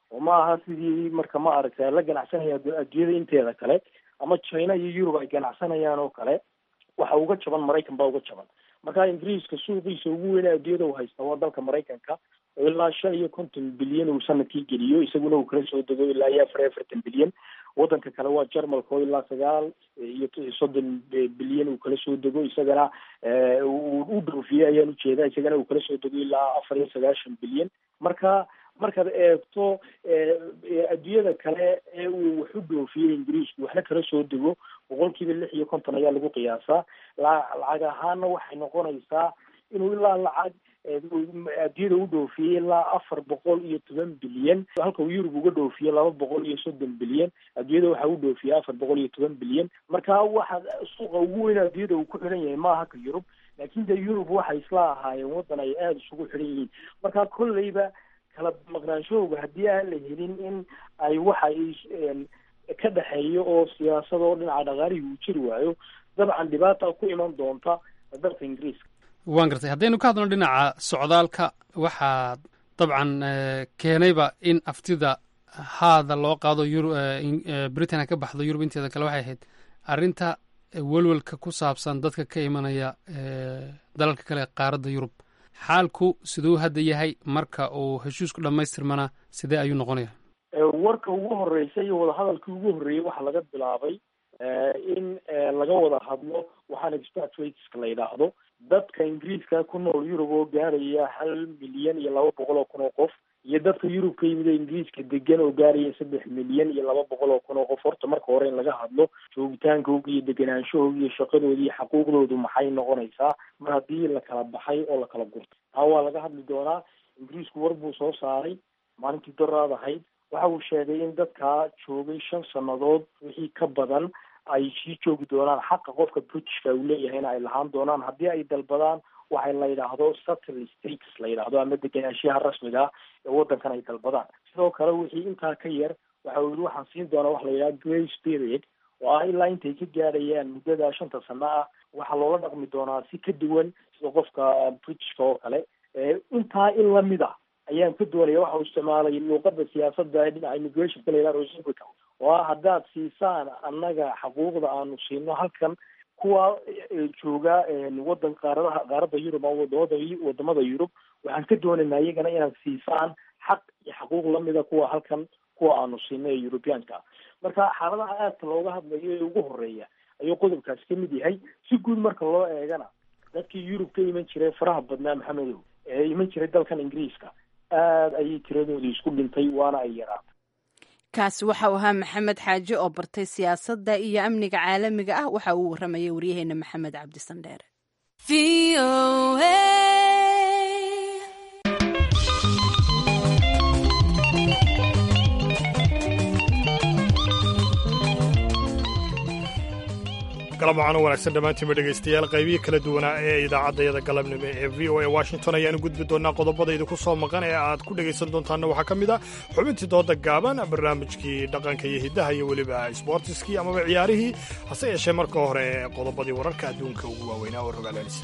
M: oo ma aha sidii marka ma aragta la ganacsanaya adduunyada inteeda kale ama china iyo yurub ay ganacsanayaan oo kale waxa uga jaban maraykan baa uga jaban marka ingiriiska suuqiisa ugu weyn adduunyada uu haysta waa dalka maraykanka oo ilaa shan iyo konton bilyan uu sanadkii geliyo isaguna uu kala soo dego ilaa iyo afar iyo afartan bilyan wadanka kale waa jarmalka oo ilaa sagaal iyo soddon bilyan uu kala soo dego isagana uu u dhoofiyey ayaan ujeedaa isagana uu kala soo dego ilaa afar iyo sagaashan bilyan marka markaad eegto adduunyada kale ee uu wax u dhoofiyey ingiriisku waxna kala soo dego boqol kiiba lix iyo konton ayaa lagu qiyaasaa lacag ahaana waxay noqonaysaa inuu ilaa lacag adduunyada u dhoofiyey ilaa afar boqol iyo toban bilyan halka uu yurub uga dhoofiye laba boqol iyo soddon bilyan adduunyada waxa u dhoofiyey afar boqol iyo toban bilyan marka waxa suuqa ugu weyn adduunyada uu ku xidhan yahay maaha ka yurub laakiin de yurub waxay isla ahaayeen waddan ay aada isugu xidhan yihiin marka kolleyba kala maqnaanshahooga haddii aan la helin in ay waxa ay ka dhexeeyo oo siyaasad oo dhinaca dhaqaalihii uu jiri waayo dabcan dhibaata ku iman doonta dalka ingiriiska
N: waan gartay haddaynu ka hadlno dhinaca socdaalka waxaa dabcan keenayba in aftida haada loo qaado britain ka baxdo yurub inteeda kale waxay ahayd arrinta welwelka ku saabsan dadka ka imanaya dalalka kale qaaradda yurub xaalku siduu hadda yahay marka uu heshiisku dhammaystirmana sidee ayuu noqonaya
M: warka ugu horreysay iyo wadahadalkii ugu horreeyey waxaa laga bilaabay in laga wada hadlo waxaan expatriateska la yidhaahdo dadka ingiriiska ku nool yurub oo gaaraya hal milyan iyo laba boqol oo kun oo qof iyo dadka yurub ka yimid oo ingiriiska degan oo gaaraya saddex milyan iyo laba boqol oo kun oo qof horta marka hore in laga hadlo joogitaankooga iyo deganaanshahooga iyo shaqadooda iyo xaquuqdoodu maxay noqonaysaa mar haddii la kala baxay oo la kala gurtay taa waa laga hadli doonaa ingiriisku war buu soo saaray maalintii doraad ahayd waxa uu sheegay in dadkaa joogay shan sannadood wixii ka badan ay sii joogi doonaan xaqa qofka britishka uu leeyahayna ay lahaan doonaan haddii ay dalbadaan waxay la yidhaahdo settle states la yidhaahdo ama degenaanshiyaha rasmiga ah ee waddankan ay dalbadaan sidoo kale wixii intaa ka yar waxa uu yihi waxaan siin doonaa waxa la yidhaha grace period oo ah ilaa intay ka gaadhayaan muddada shanta sano ah waxaa loola dhaqmi doonaa si ka duwan sida qofka britishka oo kale intaa in lamid a ayaan ka doonaya waxa uu isticmaalay luuqada siyaasadda ee dhinaca immigrationka la yidhaha reciprocal oo ah haddaad siisaan annaga xaquuqda aanu siino halkan kuwa jooga wadan qaaradaha qaaradda yurub ama wadamada wadamada yurub waxaan ka doonaynaa iyagana inaad siisaan xaq iyo xaquuq lamida kuwa halkan kuwa aanu siino ee yurubiyaanka marka xaaladaha aadka looga hadlayo ee ugu horeeya ayuu qodobkaasi ka mid yahay si guud marka loo eegana dadkii yurub ka iman jiray faraha badnaa maxamedow ee iman jiray dalkan ingiriiska aada ayay tiradooda isku dhintay waana ay yaraatay
A: kaasi waxa uu ahaa maxamed xaaji oo bartay siyaasadda iyo amniga caalamiga ah waxa uu waramayay waryaheena maxamed cabdisandheere
B: galab waxaan u wanaagsan dhammaantiinba dhegaystayaal qaybihii kala duwanaa ee idaacaddayada galabnimo ee v o a washington ayaanu gudbi doonaa qodobada idinku soo maqan ee aad ku dhegaysan doontaanna waxaa ka mid ah xubintii dooda gaaban barnaamijkii dhaqanka iyo hiddaha iyo weliba sboortiskii amaba ciyaarihii hase yeeshee marka hore qodobadii wararka adduunka ugu waaweynaa oo rogaalaalisa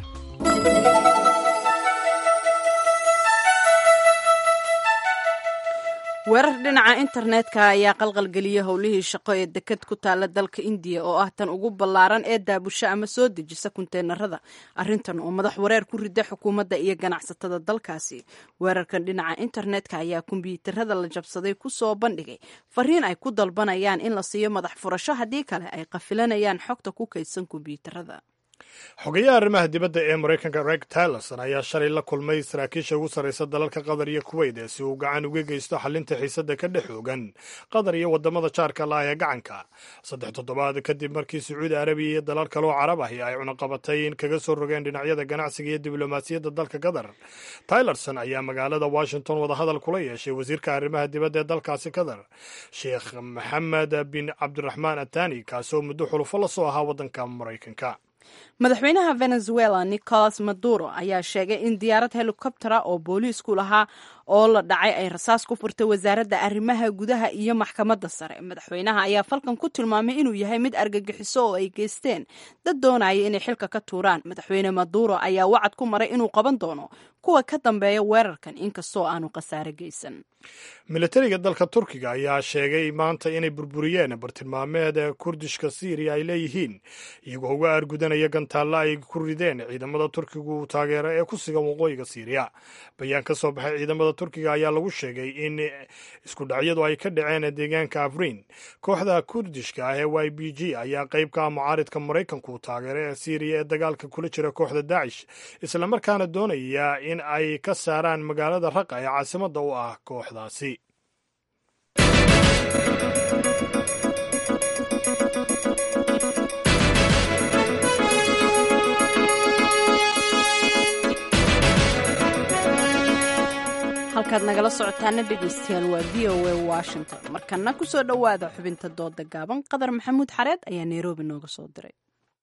A: weerar dhinaca internetka ayaa qalqalgeliyey howlihii shaqo ee deked ku taala dalka indiya oo ah tan ugu ballaaran ee daabusho ama soo dejisa kunteenarada arrintan oo madax wareer ku rida xukuumadda iyo ganacsatada dalkaasi weerarkan dhinaca internetka ayaa kombiyuutarada la jabsaday ku soo bandhigay fariin ay ku dalbanayaan in la siiyo madax furasho haddii kale ay qafilanayaan xogta ku kaydsan kombiyuutarada
B: xogeyaha arrimaha dibadda ee maraykanka reg tillerson ayaa shalay la kulmay saraakiisha ugu sarraysa dalalka qatar iyo kuweyt si uu gacan uga geysto xalinta xiisadda ka dhex oogan qatar iyo waddamada jaarka la ah ee gacanka saddex toddobaad kadib markii sacuudi arabiya iyo dalal kaloo carab ahi ay cunaqabatay in kaga soo rogeen dhinacyada ganacsiga iyo diblomaasiyadda dalka qatar tilerson ayaa magaalada washington wadahadal kula yeeshay wasiirka arrimaha dibadda ee dalkaasi qatar sheekh maxamed bin cabdiraxmaan atani kaasoo muddo xulufo la soo ahaa waddanka maraykanka
A: madaxweynaha venezuela nicolas maduro ayaa sheegay in diyaarad helikobtera oo booliisku lahaa oo la dhacay ay rasaas ku furtay wasaaradda arrimaha gudaha iyo maxkamadda sare madaxweynaha ayaa falkan ku tilmaamay inuu yahay mid argagixiso oo ay geysteen dad doonaya inay xilka ka tuuraan madaxweyne maduro ayaa wacad ku maray inuu qaban doono kuwa ka dambeeya weerarkan inkastoo aanu khasaare geysan
B: militariga dalka turkiga ayaa sheegay maanta inay burburiyeen bartilmaameed kurdishka syriya ay leeyihiin iyagoo uga aargudanaya gantaalla ay ku rideen ciidamada turkigu uu taageero ee ku sigan waqooyiga syriya bayaan ka soo baxay ciidamada turkiga ayaa lagu sheegay in isku dhacyadu ay ka dhaceen deegaanka afrin kooxda kurdishka ah ee y b g ayaa qayb ka ah mucaaridka maraykanku uu taageero ee syriya ee dagaalka kula jira kooxda daacish islamarkaana doonaya in ay ka saaraan magaalada raqa ee caasimadda u ah kooxdaasi
A: halkaad nagala socotaana dhegaystayaal waa v o a washington markana ku soo dhowaada xubinta dooda gaaban qadar maxamuud xareed ayaa nairobi nooga soo diray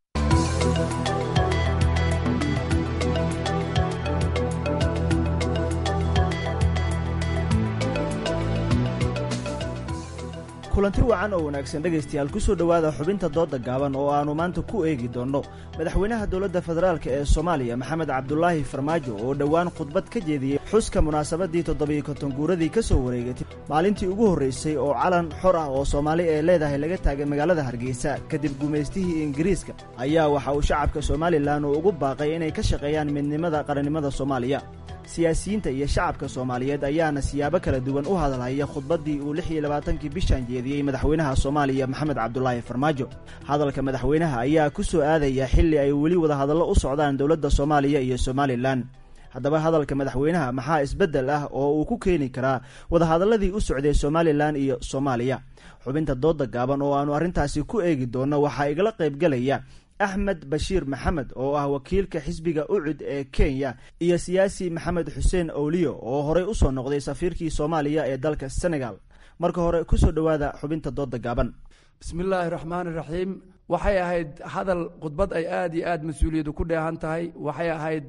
O: kulanti wacan oo wanaagsan dhegaystayaal ku soo dhowaada xubinta dooda gaaban oo aannu maanta ku eegi doonno madaxweynaha dowladda federaalk ee soomaaliya maxamed cabdulaahi farmaajo oo dhowaan khudbad ka jeediyey xuska munaasabaddii toddobiyo konton guuradii ka soo wareegatay maalintii ugu horraysay oo calan xor ah oo soomaali ee leedahay laga taagay magaalada hargeysa kadib gumaystihii ingiriiska ayaa waxa uu shacabka somalilan uu ugu baaqay inay ka shaqeeyaan midnimada qarannimada soomaaliya siyaasiyiinta iyo shacabka soomaaliyeed ayaana siyaabo kala duwan u hadalhaya khudbaddii uu lix iyo labaatankii bishan jeediyey madaxweynaha soomaaliya maxamed cabdulaahi farmaajo hadalka madaxweynaha ayaa ku soo aadaya xilli ay weli wadahadallo u socdaan dowladda soomaaliya iyo somalilan haddaba hadalka madaxweynaha maxaa isbeddel ah oo uu ku keeni karaa wadahadalladii u socday somalilan iyo soomaaliya xubinta dooda gaaban oo aannu arrintaasi ku eegi doonno waxaa igala qaybgelaya axmed bashiir maxamed oo ah wakiilka xisbiga ucud ee kenya iyo siyaasi maxamed xuseen owliyo oo horey u soo noqday safiirkii soomaaliya ee dalka senegal marka hore kusoo dhowaada xubinta dooda gaaban
P: bismillaahi raxmaani raxiim waxay ahayd hadal khudbad ay aada iyo aada mas-uuliyadu ku dheehan tahay waxay ahayd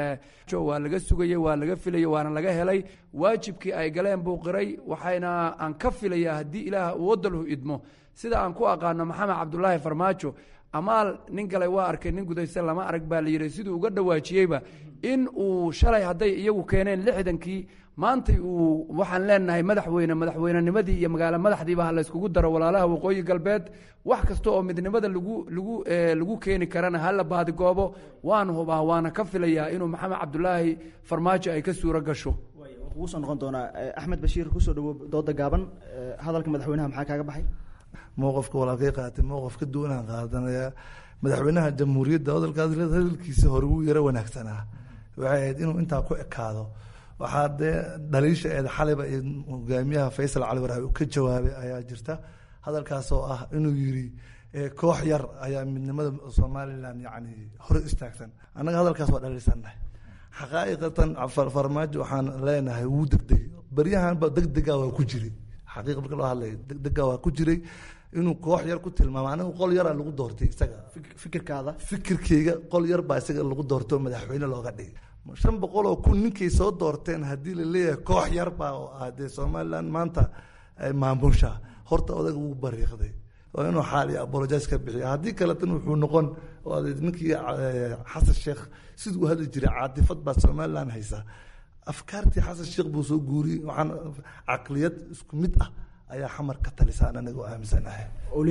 P: waa laga sugayey waa laga filayey waana laga helay waajibkii ay galeen buu qiray waxayna aan ka filaya haddii ilaah uu wadalhu idmo sida aan ku aqaano maxamed cabdulaahi farmaajo amaal nin galay waa arkay nin gudaysan lama arag baa la yidhi siduu uga dhawaajiyeyba in uu shalay hadday iyagu keeneen lixdankii maantay uu waxaan leenahay madaxweyne madaxweynenimadii iyo magaalo madaxdiiba ha layskugu daro walaalaha waqooyi galbeed wax kasta oo midnimada lagu lagu lagu keeni karana hala baadigoobo waan hubaa waana ka filayaa inuu maxamed cabdulaahi farmaajo ay ka suuro gasho
O: kugu soo noqon doonaa axmed bashiir kusoo dhawo dooda gaaban hadalka madaxweynaha maxaa kaaga baxay
Q: mowqofka walaalkay qaatay mowqof ka duwanaan qaadanaya madaxweynaha jamhuuriyadda hadalkaas hadalkiisa hore wuu yaro wanaagsanaa waxay ahayd inuu intaa ku ekaado waxaa dee dhaliisha eed xaliba iyo hogaamiyaha faysal cali waraabi uu ka jawaabay ayaa jirta hadalkaas oo ah inuu yiri koox yar ayaa midnimada somalilan yani hore istaagsan annaga hadalkaas waa dhaliilsannahay xaqaa'iqatan farmaajo waxaan leenahay wuu degdegay baryahanba degdega waa ku jiray xaqiiqa marka loo hadlaya degdega waa ku jiray inuu koox yar ku tilmaamo anigu qol yaraa lagu doortay isaga
O: fikirkaada
Q: fikirkeyga qol yar baa isaga lagu doorto madaxweyne looga dhigay shan boqol oo kun ninkay soo doorteen haddii la leeyahay koox yar baa oo ah dee somalilan maanta maamusha horta odaga wuu bariiqday waa inuu xaal iyo apologize ka bixiya haddii kaletan wuxuu noqon ninkii xasan sheekh siduu u hadli jiray caatifad baa somalilan haysa afkaartii xasan sheekh buu soo guuriyey waxaan caqliyad isku mid ah ayaa xamar ka talisaan aniga aaminsanahay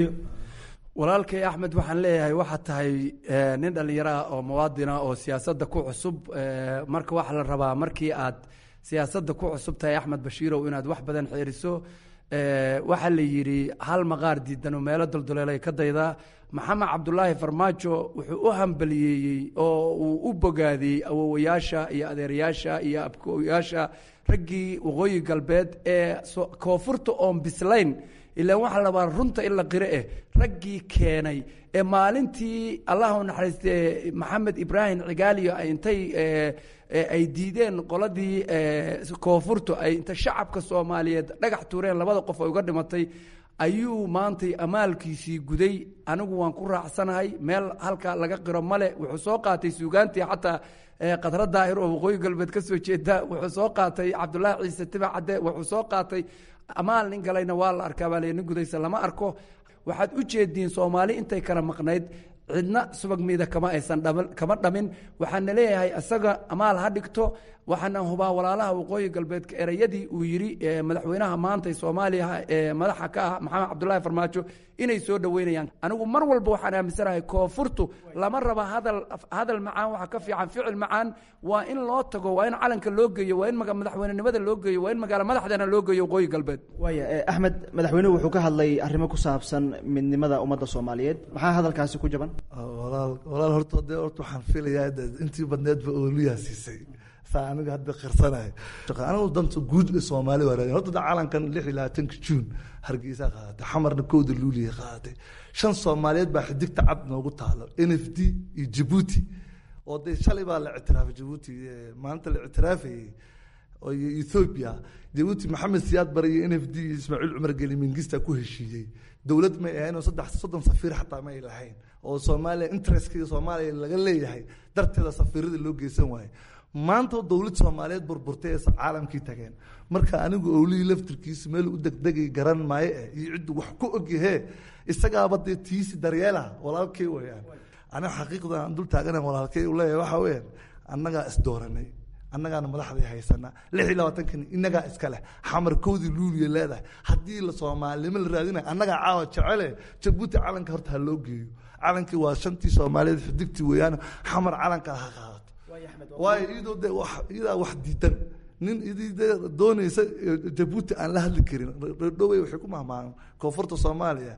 P: walaalkay axmed waxaan leeyahay waxaad tahay nin dhallinyaro ah oo muwaadina oo siyaasadda ku cusub marka waxaa la rabaa markii aad siyaasadda ku cusub tahay axmed bashiirow inaad wax badan xeeriso waxaa la yidhi hal maqaar diidanoo meelo dulduleelay ka daydaa maxamed cabdulaahi farmaajo wuxuu u hambaliyeeyey oo uu u bogaadiyey awowayaasha iyo adeerayaasha iyo abkooyaasha raggii waqooyi galbeed ee koonfurta oon bislayn ilaan waxaa la rabaa runta in la qiro eh raggii keenay ee maalintii allah u naxariiste maxamed ibraahim cigaaliyo intay ay diideen qoladii koonfurtu ay inta shacabka soomaaliyeed dhagax tuureen labada qof ay uga dhimatay ayuu maantay amaalkiisii guday anigu waan ku raacsanahay meel halka laga qiro male wuxuu soo qaatay suugaantii xataa qadra daahir oo waqooyi galbeed ka soo jeeda wuxuu soo qaatay cabdulaahi ciise tibac cadde wuxuu soo qaatay amaal nin galayna waa la arkaa baa nin gudaysa lama arko waxaad u jeediin soomaali intay kala maqnayd cidna subag miida kama aysan kama dhamin waxaana leeyahay isaga amaal ha dhigto waxaana hubaa walaalaha waqooyi galbeedka ereyadii uu yidhi madaxweynaha maanta soomaaliya ee madaxa ka ah maxamed cabdulaahi farmaajo inay soo dhoweynayaan anigu mar walba waxaan aaminsanahay koonfurtu lama raba hadal hadal macaan waxa ka fiican ficil macaan waa in loo tago waa in calanka loo geeyo waa in madaxweynenimada loo geeyo waa in magaalo madaxdeena loo geeyo waqooyi galbeed
O: waaya axmed madaxweynuhu wuxuu ka hadlay arrimo ku saabsan midnimada ummadda soomaaliyeed maxaa hadalkaasi ku jaban
Q: walaal walaal horta dee horta waxaan filayaa intii badneedba ooliyaa siisay saa aniga hadda qirsanahay anigu danta guud ee soomaali waa raadin horta calankan lix iyo labaatanka juun hargeysa qaadatay xamarna kowda luuliya qaadatay shan soomaaliyeed baa xidigta cad noogu taalo n f d iyo jabuuti oo dee shalay baa la ictiraafay jabuuti maanta la ictiraafayey iyo ethoobia jabuuti maxamed siyaad bare iyo n f d iyo ismaaciil cumar geli mingista ku heshiiyey dowlad may ahayn oo saddex soddon safiir xataa may lahayn oo soomaaliya interestka soomaaliya laga leeyahay darteeda safiirada loo geysan waaye maanta dowlad soomaaliyeed burburtay ee caalamkii tageen marka anigu owlihii laftirkiisa meel u degdegay garan maayo eh iyo ciddu wax ku ogyahee isagaaba dee tiisi daryeelaha walaalkay weyaan aniga xaqiiqda aan dul taagana walaalkay u leeyahay waxa weyaan annagaa isdooranay annagaana madaxdii haysana lix iyo labaatankan inagaa iska leh xamar kowdii luuliya leedahay haddii la soomaalinimo la raadinayo annagaa caawa jecele jabuuti calanka horta ha loo geeyo calankii waa shantii soomaaliyeed xidigtii weeyaan xamar calanka ha qaadato waayo iyadoo de iyadaa wax diidan nin idii de doonaysa jabuuti aan la hadli karin dhowey waxay ku mahmaahan koonfurta soomaaliya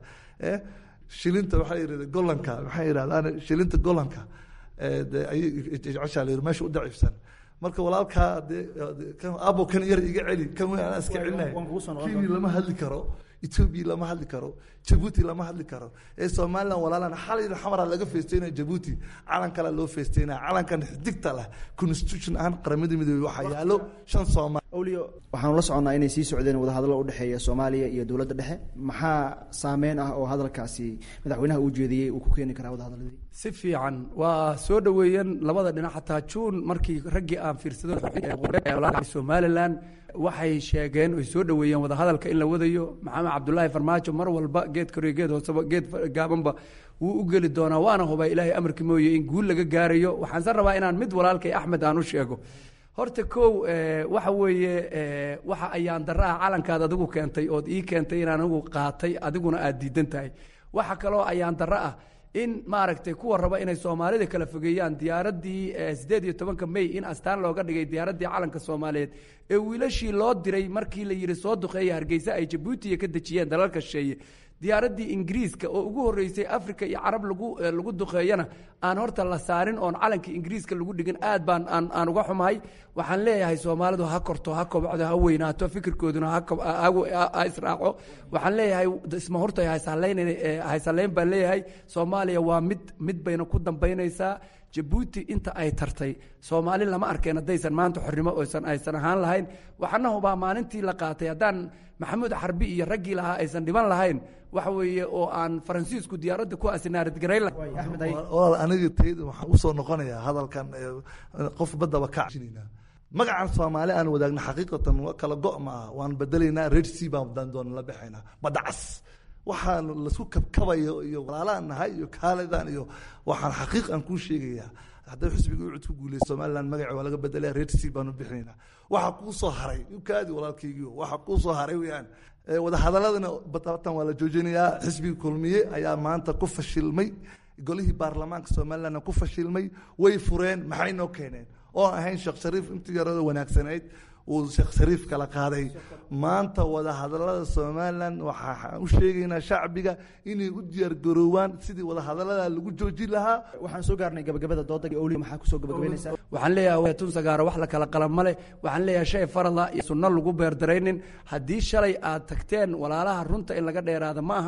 Q: shilinta waxaa yidhahda golanka maxay yidhahdaan shilinta golanka de ayay jeceshaa la yidhi meesha u daciifsan marka walaalkaa dee abo kan yar iga celi kan weyn anaa iska celinaya kenya lama hadli karo etoobiya lama hadli karo jabuuti lama hadli karo ee somalilan walaalan xalay xamara laga feesteynaya jabuuti calan kale loo feesteynaya calankan xidigta leh constitution ahaan qaramada midoobey waxaa yaalo shan soomaali
O: awliyo waxaanu la soconnaa inay sii socdeen wadahadallo u dhexeeya soomaaliya iyo dowladda dhexe maxaa saameyn ah oo hadalkaasi madaxweynaha uu jeediyey uu ku keeni karaa wadahadalladii
P: si fiican waa soo dhoweeyeen labada dhinac xataa juun markii raggii aan fiirsado somalilan waxay sheegeen oy soo dhoweeyeen wadahadalka in la wadayo maxamed cabdulaahi farmaajo mar walba geed koriyo geed hooseba geed gaabanba wuu u geli doonaa waana hubaa ilaahay amarkii mooye in guul laga gaarayo waxaanse rabaa inaan mid walaalkay axmed aan u sheego horta kow waxa weeye waxa ayaan darra ah calankaad adigu keentay ood ii keentay inaan anigu qaatay adiguna aad diidan tahay waxa kaloo ayaan darra ah in maaragtay kuwa raba inay soomaalida kala fogeeyaan diyaaraddii siddeed iyo tobanka may in astaan looga dhigay diyaaraddii calanka soomaaliyeed ee wiilashii loo diray markii la yidhi soo duqeeya hargeysa ay jabuutiya ka dejiyeen dalalka shisheeye diyaaraddii ingiriiska oo ugu horreysay africa iyo carab lagu lagu duqeeyana aan horta la saarin oon calankii ingiriiska lagu dhigin aad baan aan aan uga xumahay waxaan leeyahay soomaalidu ha korto ha kobcdo ha weynaato fikirkooduna ha israaco waxaan leeyahay isma horta haysallayn baan leeyahay soomaaliya waa mid mid bayna ku dambaynaysaa jabuuti inta ay tartay soomaali lama arkeen haddaysan maanta xornimo oysan aysan ahaan lahayn waxaana hubaa maalintii la qaatay haddaan maxamuud xarbi iyo raggii lahaa aysan dhiban lahayn waxa weeye oo aan faransiisku diyaaradda ku asinaaradgarayn
Q: walaal aniga tayda waxaan usoo noqonayaa hadalkan qof badaba ka cashinayna magacan soomaali aan wadaagna xaqiiqatan kala go' ma ah waan bedelaynaa red sea baan doona la baxaynaa badacas waxaan lasku kabkabayo iyo walaalaan nahay iyo kaalidan iyo waxaan xaqiiq aan kuu sheegayaa hadday xisbiga ucud ku guuleysa somaliland magaci waa laga bedelaya red sea baanu bixinaynaa waxaa kuu soo haray ukaadi walaalkaygiio waxaa kuu soo haray weyaan wadahadaladana batatan waa la joojinayaa xisbiga kulmiye ayaa maanta ku fashilmay golihii baarlamaanka somalilandna ku fashilmay way fureen maxay noo keeneen oo ahayn sheekh shariif intii yarada wanaagsanayd uu sheekh shariif kala qaaday maanta wadahadalada somalilan waxaan u sheegaynaa shacbiga inay u diyaargaroowaan sidii wadahadalada lagu joojin lahaa
O: waxaan soo gaarnay gabagabada dooda oli maxaa kusoo gabagabaynaysaa
P: waxaan leeyahay tun sagaaro wax la kala qalan male waxaan leeyahay shay farada iyo sunno lagu beerdaraynin haddii shalay aad tagteen walaalaha runta in laga dheeraada ma aha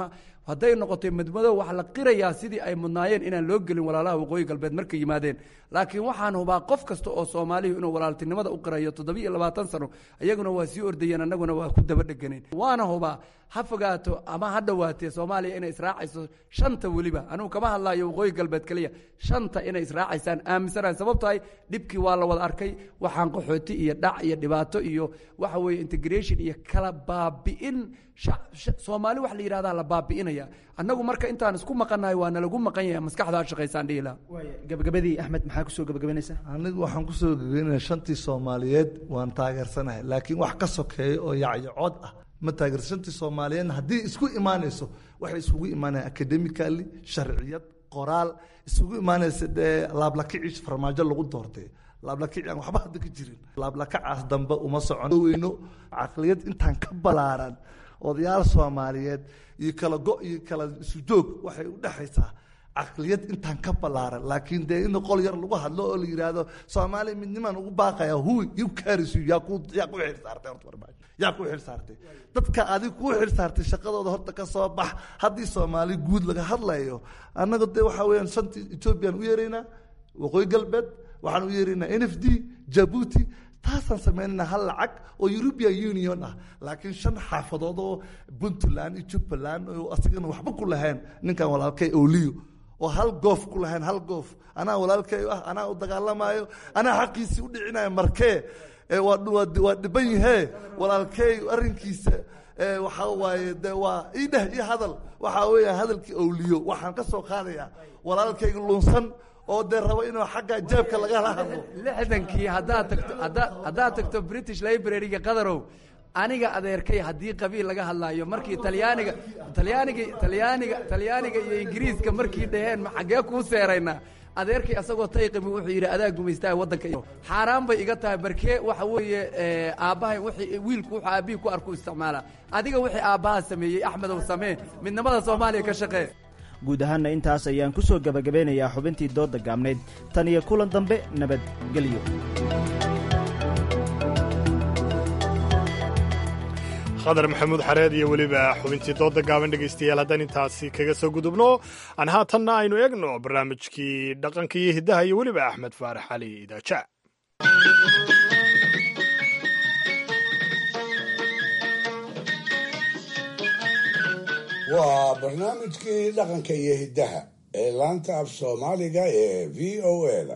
P: hadday noqotay madmadow waxaa la qirayaa sidii ay mudnaayeen inaan loo gelin walaalaha waqooyi galbeed markay yimaadeen laakiin waxaan hubaa qof kasta oo soomaalihu inuu walaaltinimada u qirayo toddobiiyo labaatan sano iyaguna waa sii ordayeen annaguna waa ku daba dheganeen waana hubaa ha fogaato ama ha dhowaatee soomaaliya inay israacayso shanta weliba anugu kama hadlaayo waqooyi galbeed keliya shanta inay israacaysaan aaminsanahay sababtahay dhibkii waa la wada arkay waxaan qaxooti iyo dhac iyo dhibaato iyo waxa weeye integration iyo kala baabi'in soomaali wax la yidhahdaa la baabi'inaya annagu marka intaan isku maqannahay waa nalagu maqan yahay maskaxdaa shaqaysaan dhihi laha
O: gabagabadii axmed maxaa kusoo gabagabanaysaa
Q: anigu waxaan kusoo gabagabaynaya shantii soomaaliyeed waan taageersanahay laakiin wax ka sokeeya oo yacyacood ah ma taageersa shantii soomaaliyeedna haddii isku imaanayso waxay isugu imaanayaan academically sharciyad qoraal isugu imaanaysa dee laablakiciis farmaajo lagu doortay laablakaci aan waxba hadda ka jirin laablakacaas dambe uma socon weyno caqliyad intaan ka balaaran odayaal soomaaliyeed iyo kala go iyo kala isu joog waxay u dhexaysaa caqliyad intaan ka balaaran laakiin dee in qol yar lagu hadlo oo la yidhaahdo soomaaliya midnimaan ugu baaqaya hu you carries you yaa ku yaa ku xil saartay horta farmaajo yaa ku xil saartay dadka adig ku xil saartay shaqadooda horta ka soo bax haddii soomaali guud laga hadlayo annaga dee waxaa weeyaan shantii ethoobiyan u yeeraynaa waqooyi galbeed waxaan u yeeraynaa n f d jabuuti taasaan samaynana hal lacag oo european union ah laakiin shan xaafadood oo puntland iyo jubbaland oo asigana waxba ku lahayn ninkan walaalkay oliyo oo hal goof ku lahayn hal goof anaa walaalkay ah anaa u dagaalamayo anaa xaqiisii u dhicinayo markee waa dhiban yahee walaalkey arrinkiisa waxaa waaye de waa ii dheh ii hadal waxaa weeya hadalkii owliyo waxaan ka soo qaadayaa walaalkayga lunsan oo dee rabo inuu xagga jeebka lagala hadlo
P: lixdankii haddaad tagto haddaad tagto british library-ga qadarow aniga adeerkay haddii qabiil laga hadlaayo markii talyaaniga talyaaniga talyaaniga talyaaniga iyo ingiriiska markii dhaheen xaggee kuu seeraynaa adeerkay asagoo tayqimi wuxuu yidhi adaa gumaystaha waddanka xaaraan bay iga tahay barkee waxa weeye aabbahay wixii wiilku wuxuu aabbihii ku arku isticmaala adiga wixii aabbaha sameeyey axmedow samee midnimada soomaaliya ka shaqee
O: guud ahaanna intaas ayaan ku soo gebagabeynayaa xubintii doodda gaabnayd tan iyo kulan dambe nabadgelyo
B: khadar maxamuud xareed iyo weliba xubintii dooda gaaban dhegaystayaal haddaan intaasi kaga soo gudubno aan haatanna aynu eegno barnaamijkii dhaqanka iyo hiddaha iyo weliba axmed faarax cali idaaja
D: waa barnaamijkii dhaqanka iyo hiddaha ee laanta af soomaaliga ee v o eda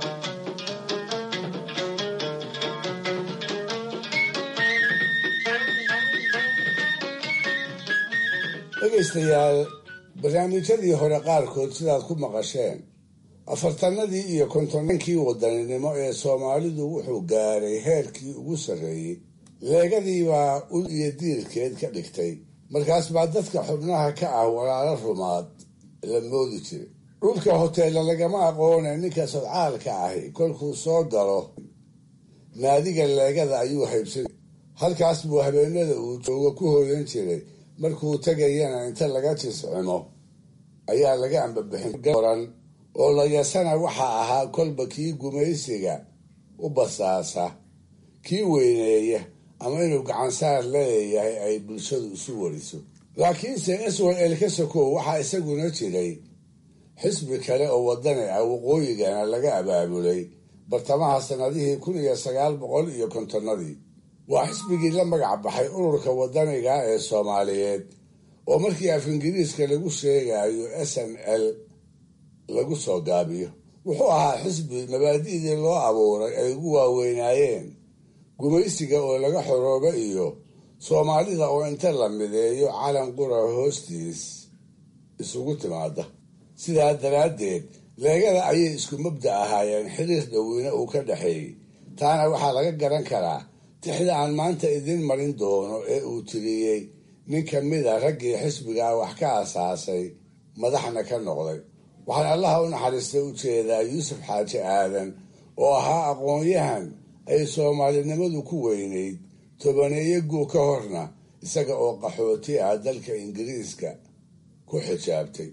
D: dhegaystayaal barnaamijyadii hore qaarkood sidaad ku maqasheen afartanadii iyo kontonankii wadaninimo ee soomaalidu wuxuu gaaray heerkii ugu sarreeyey leegadii baa ul iyo diirkeed ka dhigtay markaas baa dadka xubnaha ka ah walaalo rumaad la moodi jiray dhulka hoteella lagama aqoone ninka sadcaalka ahi kolkuu soo galo naadiga leegada ayuu haybsan halkaas buu habeenada uu joogo ku hooyan jiray markuu tegayana inta laga jiscimo ayaa laga ambabixin oo layasana waxaa ahaa kolba kii gumaysiga u basaasa kii weyneeya ama inuu gacansaar leeyahay ay bulshadu isu wariso laakiinse swal ka sokow waxaa isaguna jiray xisbi kale oo wadani ah waqooyigana laga abaabulay bartamaha sannadihii kun iyo sagaal boqol iyo kontonnadii waa xisbigii la magac baxay ururka wadaniga ee soomaaliyeed oo markii af ingiriiska lagu sheegayo s n l lagu soo gaabiyo wuxuu ahaa xisbi mabaadi'dii loo abuuray ay ugu waaweynaayeen gumaysiga oo laga xoroobo iyo soomaalida oo inta la mideeyo calan qura hoostiis isugu timaada sidaa daraaddeed leegada ayay isku mabda ahaayeen xiriir dhoweyne uu ka dhexeeyey taana waxaa laga garan karaa tixda aan maanta idiin marin doono ee uu tiriyey nin ka mida raggii xisbigaa wax ka asaasay madaxna ka noqday waxaan allaha u naxariistay u jeedaa yuusuf xaaji aadan oo ahaa aqoon-yahan ay soomaalinimadu ku weynayd tobaneeyo guu ka horna isaga oo qaxooti ah dalka ingiriiska ku xijaabtay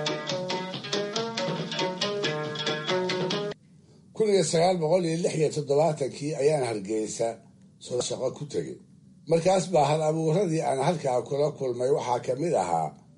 D: kun iyo sagaal boqol iyo lix iyo toddobaatankii ayaan hargeysa soo shaqo ku tegay markaas baa hal abuuradii aan halkaa kula kulmay waxaa ka mid ahaa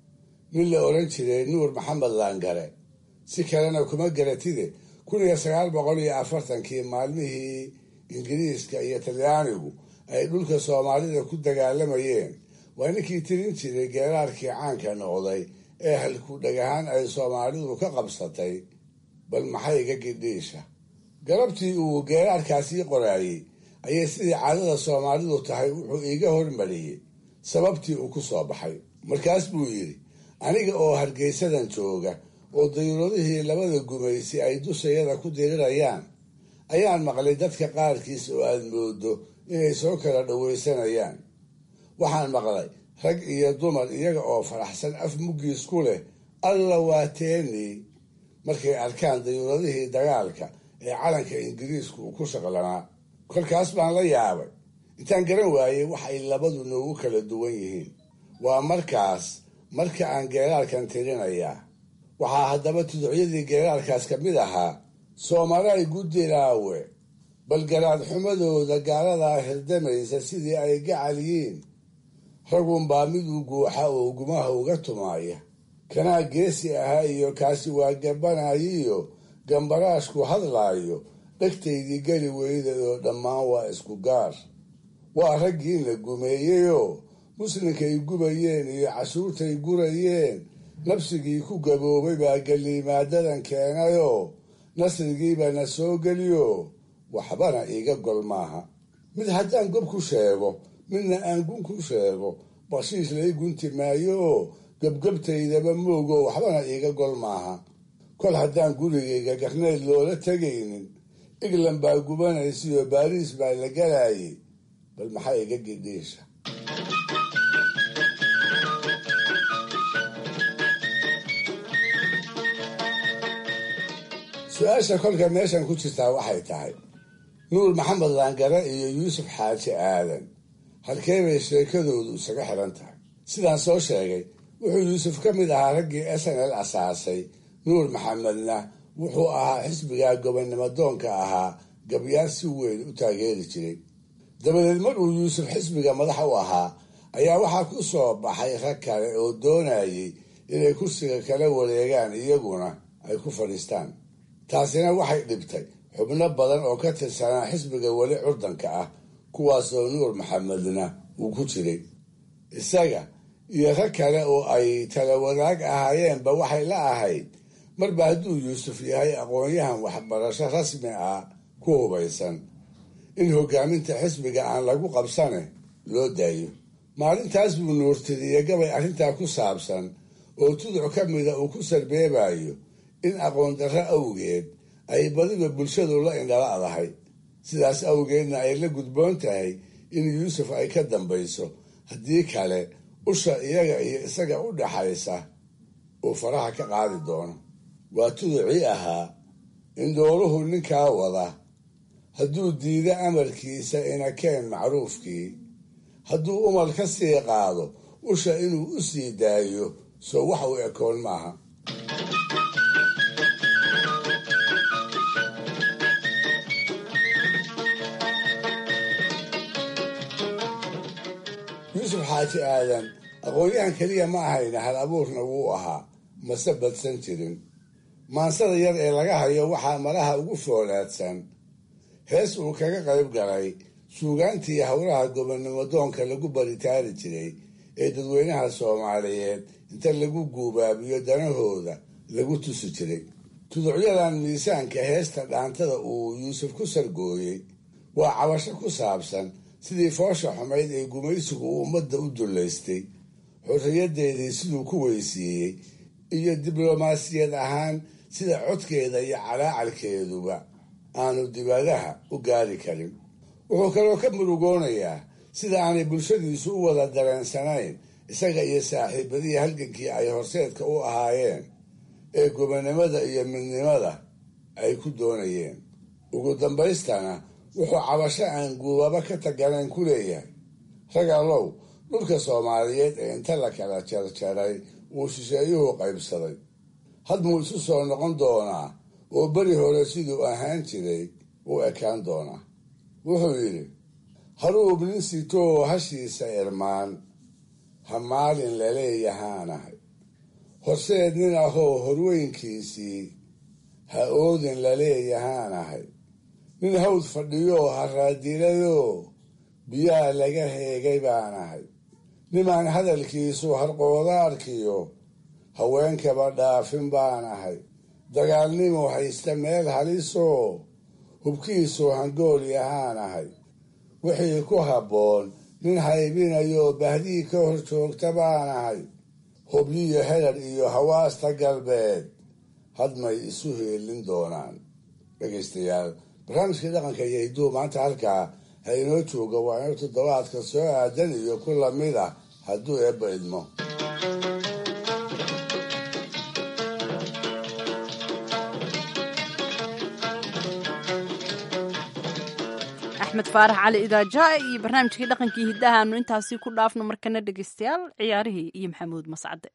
D: nin la odhan jiray nuur maxamed laangare si kalena kuma garatide kun iyo sagaal boqol iyo afartankii maalmihii ingiriiska iyo talyaanigu ay dhulka soomaalida ku dagaalamayeen waa ninkii tirin jiray geeraarkii caanka noqday ee halku dhagahaan ay soomaalidu ka qabsatay bal maxayga gidhiisha galabtii uu geeraarkaasii qoraayey ayay sidii caadada soomaalidu tahay wuxuu iiga hormariyey sababtii uu ku soo baxay markaas buu yidhi aniga oo hargeysadan jooga oo dayuuradihii labada gumaysi ay dushayada ku dirirayaan ayaan maqlay dadka qaarkiis oo aad moodo inay soo kala dhowaysanayaan waxaan maqlay rag iyo dumar iyaga oo faraxsan af muggiis ku leh alla waa teeni markay arkaan dayuuradihii dagaalka ee calanka ingiriisku uu ku shaqlanaa kolkaas baan la yaabay intaan garan waayey wax ay labadu noogu kala duwan yihiin waa markaas marka aan geeraarkan tirinayaa waxaa haddaba tuducyadii geeraarkaas ka mid ahaa soomaalaay guddilaawe bal garaad xumadooda gaaladaa hirdamaysa sidii ay gacal yiin ragunbaa miduu guuxa oo gumaha uga tumaaya kanaa geesi ahaa iyo kaasi waa gabbanayiyo gambaraashku hadlaayo dhegtaydii geli weyda oo dhammaan waa isku gaar waa raggiina gumeeyeyoo muslinkay gubayeen iyo cashuurtay gurayeen nabsigii ku gaboobay baa geliimaadadan keenayoo nasrigiiba na soo geliyo waxbana iiga gol maaha mid haddaan gob ku sheego midna aan gun ku sheego bakshiish lai gunti maayo oo gebgebtaydaba moogo waxbana iiga gol maaha kol haddaan gurigayga garneyd loola tegaynin england baa gubanaysayo baariis baa la galayay bal maxaa iga gidhiisha su-aasha kolka meeshan ku jirtaa waxay tahay nuur maxamed laangare iyo yuusuf xaaji aadan halkee bay sheekadoodu isaga xiran tahay sidaan soo sheegay wuxuu yuusuf ka mid ahaa raggii s n l asaasay nuur maxamedna wuxuu ahaa xisbigaa gobonnimo doonka ahaa gabyaar si weyn u taageeri jiray dabadeed mar uu yuusuf xisbiga madax u ahaa ayaa waxaa ku soo baxay rag kale oo doonayay inay kursiga kala wareegaan iyaguna ay ku fadhiistaan taasina waxay dhibtay xubno badan oo ka tirsanaa xisbiga weli curdanka ah kuwaasoo nuur maxamedna uu ku jiray isaga iyo rag kale oo ay tala wadaag ahaayeenba waxay la ahayd marba hadduu yuusuf yahay aqoon-yahan waxbarasho rasmi ah ku hubaysan in hogaaminta xisbiga aan lagu qabsane loo daayo maalintaas buu nuurtiriye gabay arrintaa ku saabsan oo tuduc ka mida uu ku sarbeebayo in aqoon darro awgeed ay badiba bulshadu la indhala'dahay sidaas awgeedna ay la gudboon tahay in yuusuf ay ka dambayso haddii kale usha iyaga iyo isaga u dhaxaysa uu faraha ka qaadi doono waa tuducii ahaa in dooruhu ninkaa wada hadduu diido amarkiisa inakeen macruufkii hadduu umal ka sii qaado usha inuu u sii daayo soo wax u ekoon maaha yuusuf xaaji aadan aqoon-yahan keliya ma ahayna hal abuurna wuu ahaa mase badsan jirin maansada yar ee laga hayo waxaa malaha ugu foolaadsan hees uu kaga qayb galay suugaantii howlaha gobonnimo doonka lagu baritaari jiray ee dadweynaha soomaaliyeed inta lagu guubaabiyo danahooda lagu tusi jiray tuducyadan miisaanka heesta dhaantada uu yuusuf ku sargooyey waa cabasho ku saabsan sidii foosha xumayd ee gumaysigu uu ummadda u dullaystay xorriyadeedii siduu ku weysiiyey iyo diblomaasiyad ahaan sida codkeeda iyo calaacalkeeduba aanu dibadaha u gaari karin wuxuu kaloo ka murugoonayaa sida aanay bulshadiisu u wada dareensanayn isaga iyo saaxiibadii halgankii ay horseedka u ahaayeen ee gobonnimada iyo midnimada ay ku doonayeen ugu dambaystana wuxuu cabasho aan guubaba ka taganayn ku leeyahay rag allow dhulka soomaaliyeed ee inta la kala jarjaray uu shisheeyuhu qaybsaday hadmuu isu soo noqon doonaa oo beri hore siduu ahaan jiray u ekaan doonaa wuxuu yidhi haruub nin sitoo hashiisa irmaan ha maalin laleeyahaanahay horseed nin ahoo horweynkiisii ha oodin laleeyahaanahay nin hawd fadhiyoo haraadiladoo biyaha laga heegay baanahay nimaan hadalkiisu harqoodaarkiyo haweenkaba dhaafin baanahay dagaalnimo haysta meel halisoo hubkiisu hangool yahaanahay wixii ku habboon nin haybinayoo bahdii ka hor joogta baanahay hubyiyo herar iyo hawaasta galbeed hadmay isu heelin doonaan dhegaystayaal barnaamijkii dhaqanka iyo hidduu maanta halkaa ha inoo jooga waa inuu toddobaadka soo aadan iyo ku lamid ah hadduu eebba idmo
A: axmed faarax cali idaaja iyo barnaamijkii dhaqankii hiddahaanu intaasi ku dhaafno markana dhegaystayaal ciyaarihii iyo maxamuud mascade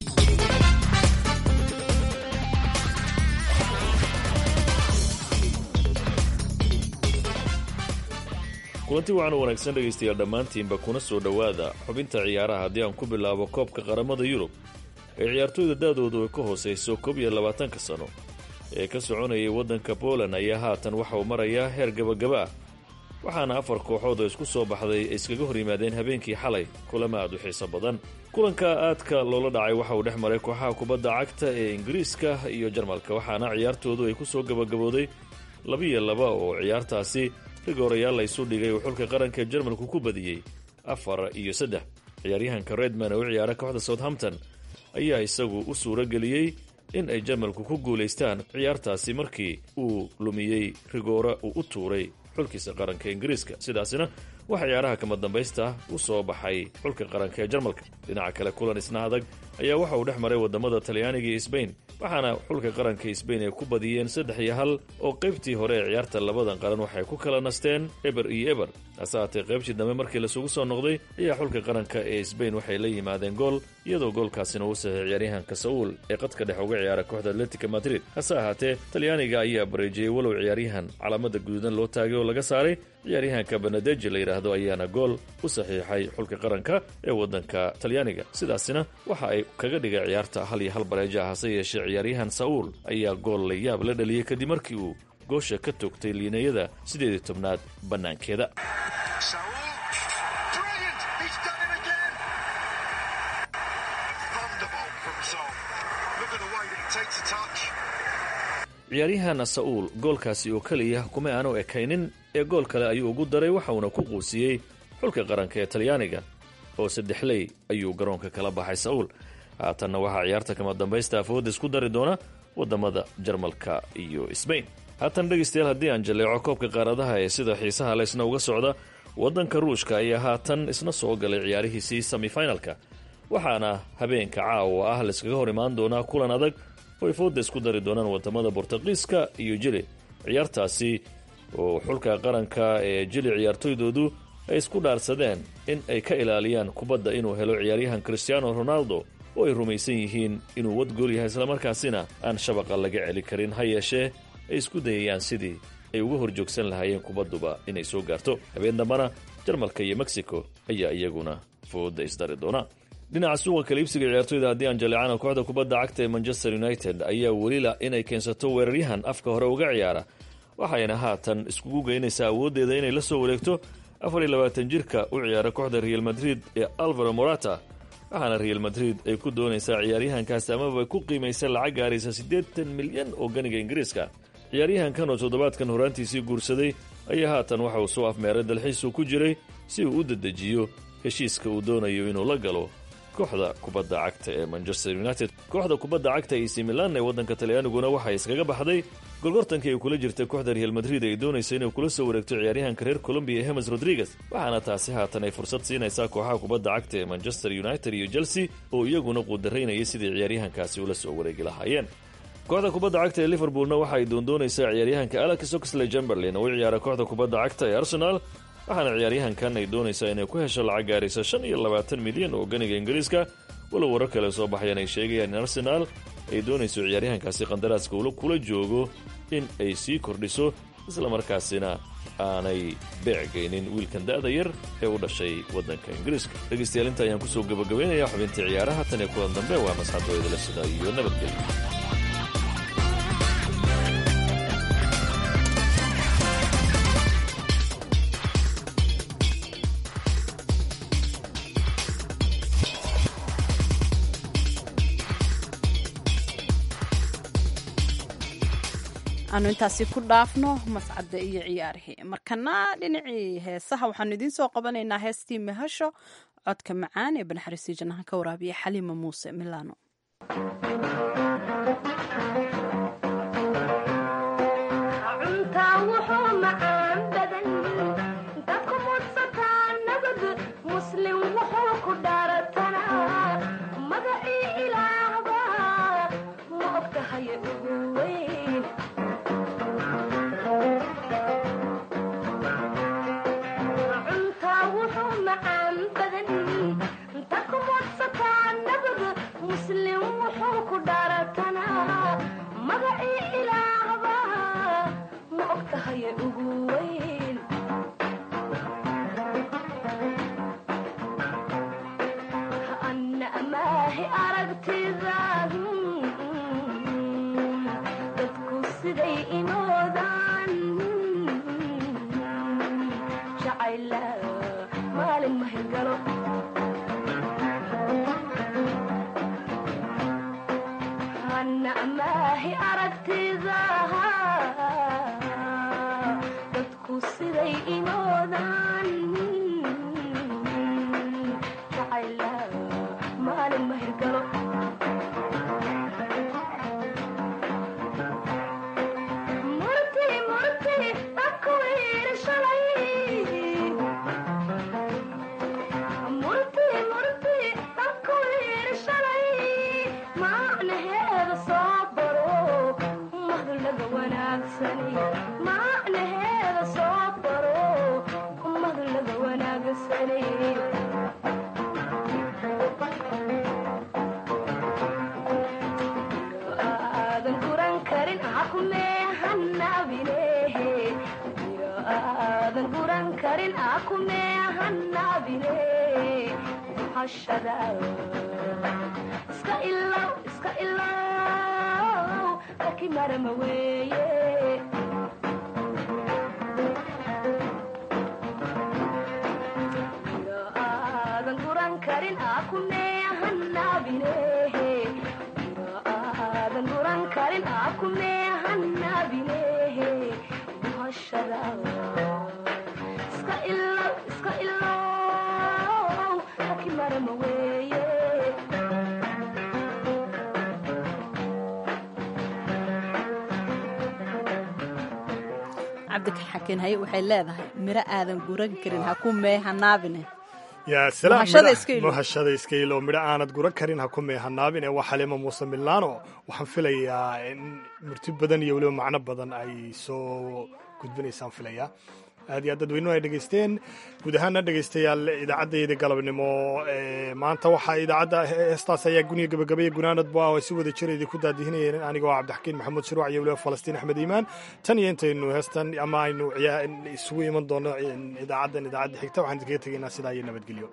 J: kulanti wacan u wanaagsan dhegaystayaal dhammaantiinba kuna soo dhowaada xubinta ciyaaraha haddii aan ku bilaabo koobka qaramada yurub ee ciyaartooyda da-doodu ay ka hoosayso koob iyo labaatanka sano ee ka soconayay waddanka poland ayaa haatan waxa uu marayaa heer gabagaba ah waxaana afar kooxood oo isku soo baxday ay iskaga hor yimaadeen habeenkii xalay kulama aad u xiiso badan kulanka aadka loola dhacay waxa uu dhex maray kooxaha kubadda cagta ee ingiriiska iyo jarmalka waxaana ciyaartoodu ay ku soo gabagabooday labiyo laba oo ciyaartaasi rigoorayaal la isu dhigay uu xulka qaranka jarmalku ku badiyey afar iyo saddex ciyaaryahanka redman oo u ciyaara kooxda southampton ayaa isagu u suuro geliyey in ay jarmalku ku guulaystaan ciyaartaasi markii uu lumiyey rigoora uu u tuuray xulkiisa qaranka ingiriiska sidaasina waxaa ciyaaraha kama dambaysta u soo baxay xulka qaranka ee jarmalka dhinaca kale kulan isna adag ayaa waxa uu dhex maray wadamada talyaaniga iyo sbain waxaana xulka qaranka sbain ay ku badiyeen saddex iyo hal oo qaybtii hore ee ciyaarta labadan qaran waxay ku kala nasteen eber iyo eber hase haatee qaybtii dambe markii lasugu soo noqday ayaa xulka qaranka ee sbain waxay la yimaadeen gool iyadoo goolkaasina uu saxiix ciyaaryahanka saul ee qadka dhex uga ciyaara kooxda atletica madrid hase ahaatee talyaaniga ayaa bareejiyey walow ciyaaryahan calaamada guduudan loo taagay oo laga saaray ciyaaryahanka benadeji la yidhaahdo ayaana gool u saxiixay xulka qaranka ee waddanka talyaaniga sidaasina waxa ay kaga dhigay ciyaarta hal iyo hal bareeja ah hase yeeshee ciyaaryahan saul ayaa gool la yaab la dhaliyey kadib markii uu goosha ka toogtay liinayada sideed iyo tobnaad bannaankeeda ciyaaryahan sa'uul goolkaasi oo keliya kuma aanu ekaynin ee gool kale ayuu ugu daray waxauna ku quusiyey xulka qaranka ee talyaaniga oo saddexley ayuu garoonka kala baxay sa'uul haatanna waxaa ciyaarta kama dambaysta afooda isku dari doona wadamada jarmalka iyo sbain haatan dhegaystayaal haddii aan jaleeco koobka qaaradaha ee sida xiisaha le isna uga socda waddanka ruushka ayaa haatan isna soo galay ciyaarihiisii semifinalka waxaana habeenka caawa ah laiskaga hor imaan doonaa kulan adag oo ay fooda isku dari doonaan wadamada bortuqiiska iyo jili ciyaartaasi oo xulka qaranka ee jili ciyaartoydoodu ay isku dhaarsadeen in ay ka ilaaliyaan kubadda inuu helo ciyaaryahan cristiano ronaldo oo ay rumaysan yihiin inuu wadgool yahay islamarkaasina aan shabaqa laga celi karin ha yeeshee ay isku dayayaan sidii ay uga hor joogsan lahaayeen kubadduba inay soo gaarto habeen dambana jarmalka iyo mexico ayaa iyaguna fooda isdari doona dhinaca suuqa kaliibsiga ciyaartoyda haddii aan jaleecana kooxda kubadda cagta ee manchester united ayaa welila inay keensato weeraryahan afka hore uga ciyaara waxayna haatan iskugu geynaysaa awooddeeda inay la soo wareegto afar iyo labaatan jirka u ciyaara kooxda real madrid ee alvaro morata waxaana real madrid ay ku doonaysaa ciyaaryahankaasi amaba ku qiimaysa lacag gaaraysa siddeetan milyan oo ganiga ingiriiska ciyaaryahankan oo toddobaadkan horaantiisii guursaday ayaa haatan waxa uu soo afmeeray dalxiisuu ku jiray si uu u dedejiyo heshiiska uu doonayo inuu la galo kooxda kubadda cagta ee manchester united kooxda kubadda cagta ac milan ee waddanka talyaaniguna waxay iskaga baxday golgortankii ay kula jirtay kooxda real madrid ay doonaysa inay kula soo wareegto ciyaaryahanka reer colombiya hemes rodriguez waxaana taasi haatan ay fursad siinaysaa kooxaha kubadda cagta ee manchester united iyo chelsea oo iyaguna quudaraynaya sidii ciyaaryahankaasi ula soo wareegi lahaayeen kooxda kubadda cagta ee liverpoolna waxa ay doondoonaysaa ciyaaryahanka alex oxley chamberlain oo u ciyaara kooxda kubadda cagta ee arsenal waxaana ciyaaryahankan ay doonaysaa inay ku hesho lacag gaaraysa shan iyo labaatan milyan oo ganiga ingiriiska walow warar kale soo baxayaan ay sheegayaan in arsenaal ay doonayso ciyaaryahankaasi qandaraaska ula kula joogo in ay sii kordhiso islamarkaasina aanay beecgaynin wiilkan da'da yar ee u dhashay waddanka ingiriiska dhegaystayaal inta ayaan kusoo gabagabaynayaa xubintii ciyaaraha tan iyo kulan dambe waa masxadooydala sida iyo nabadgelyo
A: aanu intaasi ku dhaafno mascadda iyo ciyaarihii markana dhinacii heesaha waxaanu idiin soo qabanaynaa heestii mahasho codka macaan ee banaxariistii jannaha ka waraabiya xaliima muuse milano cabdikaxakin haye waxay leedahay miro aadan guran karin ha ku meehanaabine
B: yaa salaammuhashada iskaylo midho aanad guran karin ha ku meehanaabin ee waa xaliima muuse milaano waxaan filayaa in murti badan iyo weliba macno badan ay soo gudbinaysaan filayaa aad iyo aad dadweynuhu ay dhegaysteen guud ahaana dhegaystayaal idaacaddayda galabnimo maanta waxaa idaacadda heestaas ayaa guniga gabagabaya gunaanadba oo ay si wada jira idinku daadihinayeen anigoo cabdixakiin maxamuud shiruuc iyo weliba falastiin axmed iimaan tan iyo intaynu heestan ama aynu isugu iman doono idaacaddan idaacadda xigta waxaan idinkaga tegaynaa sidaa iyo nabadgelyo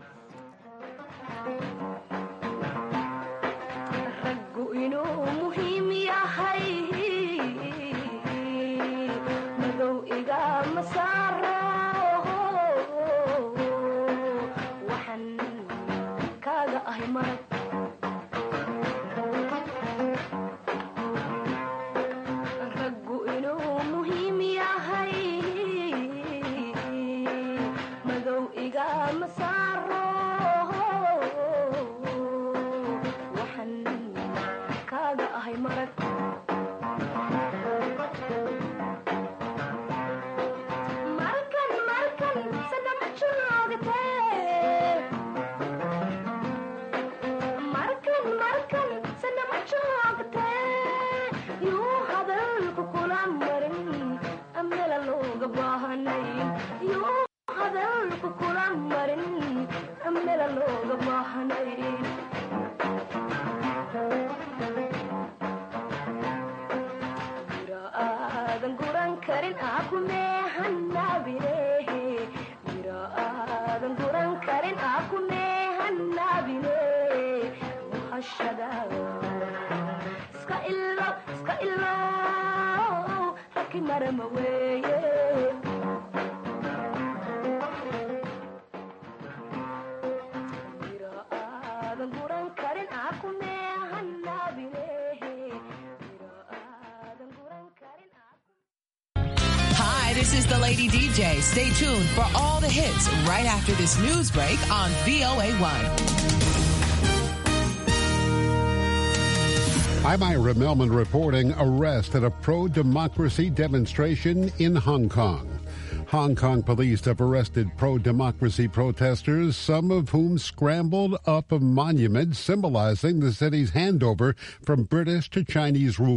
R: Hi, this is the Lady DJ. Stay tuned for all the hits right after this news break on VOA1.
S: I'm Ira Melman reporting arrest at a pro-democracy demonstration in Hong Kong. Hong Kong police have arrested pro-democracy protesters, some of whom scrambled up a monument symbolizing the city's handover from British to Chinese rule.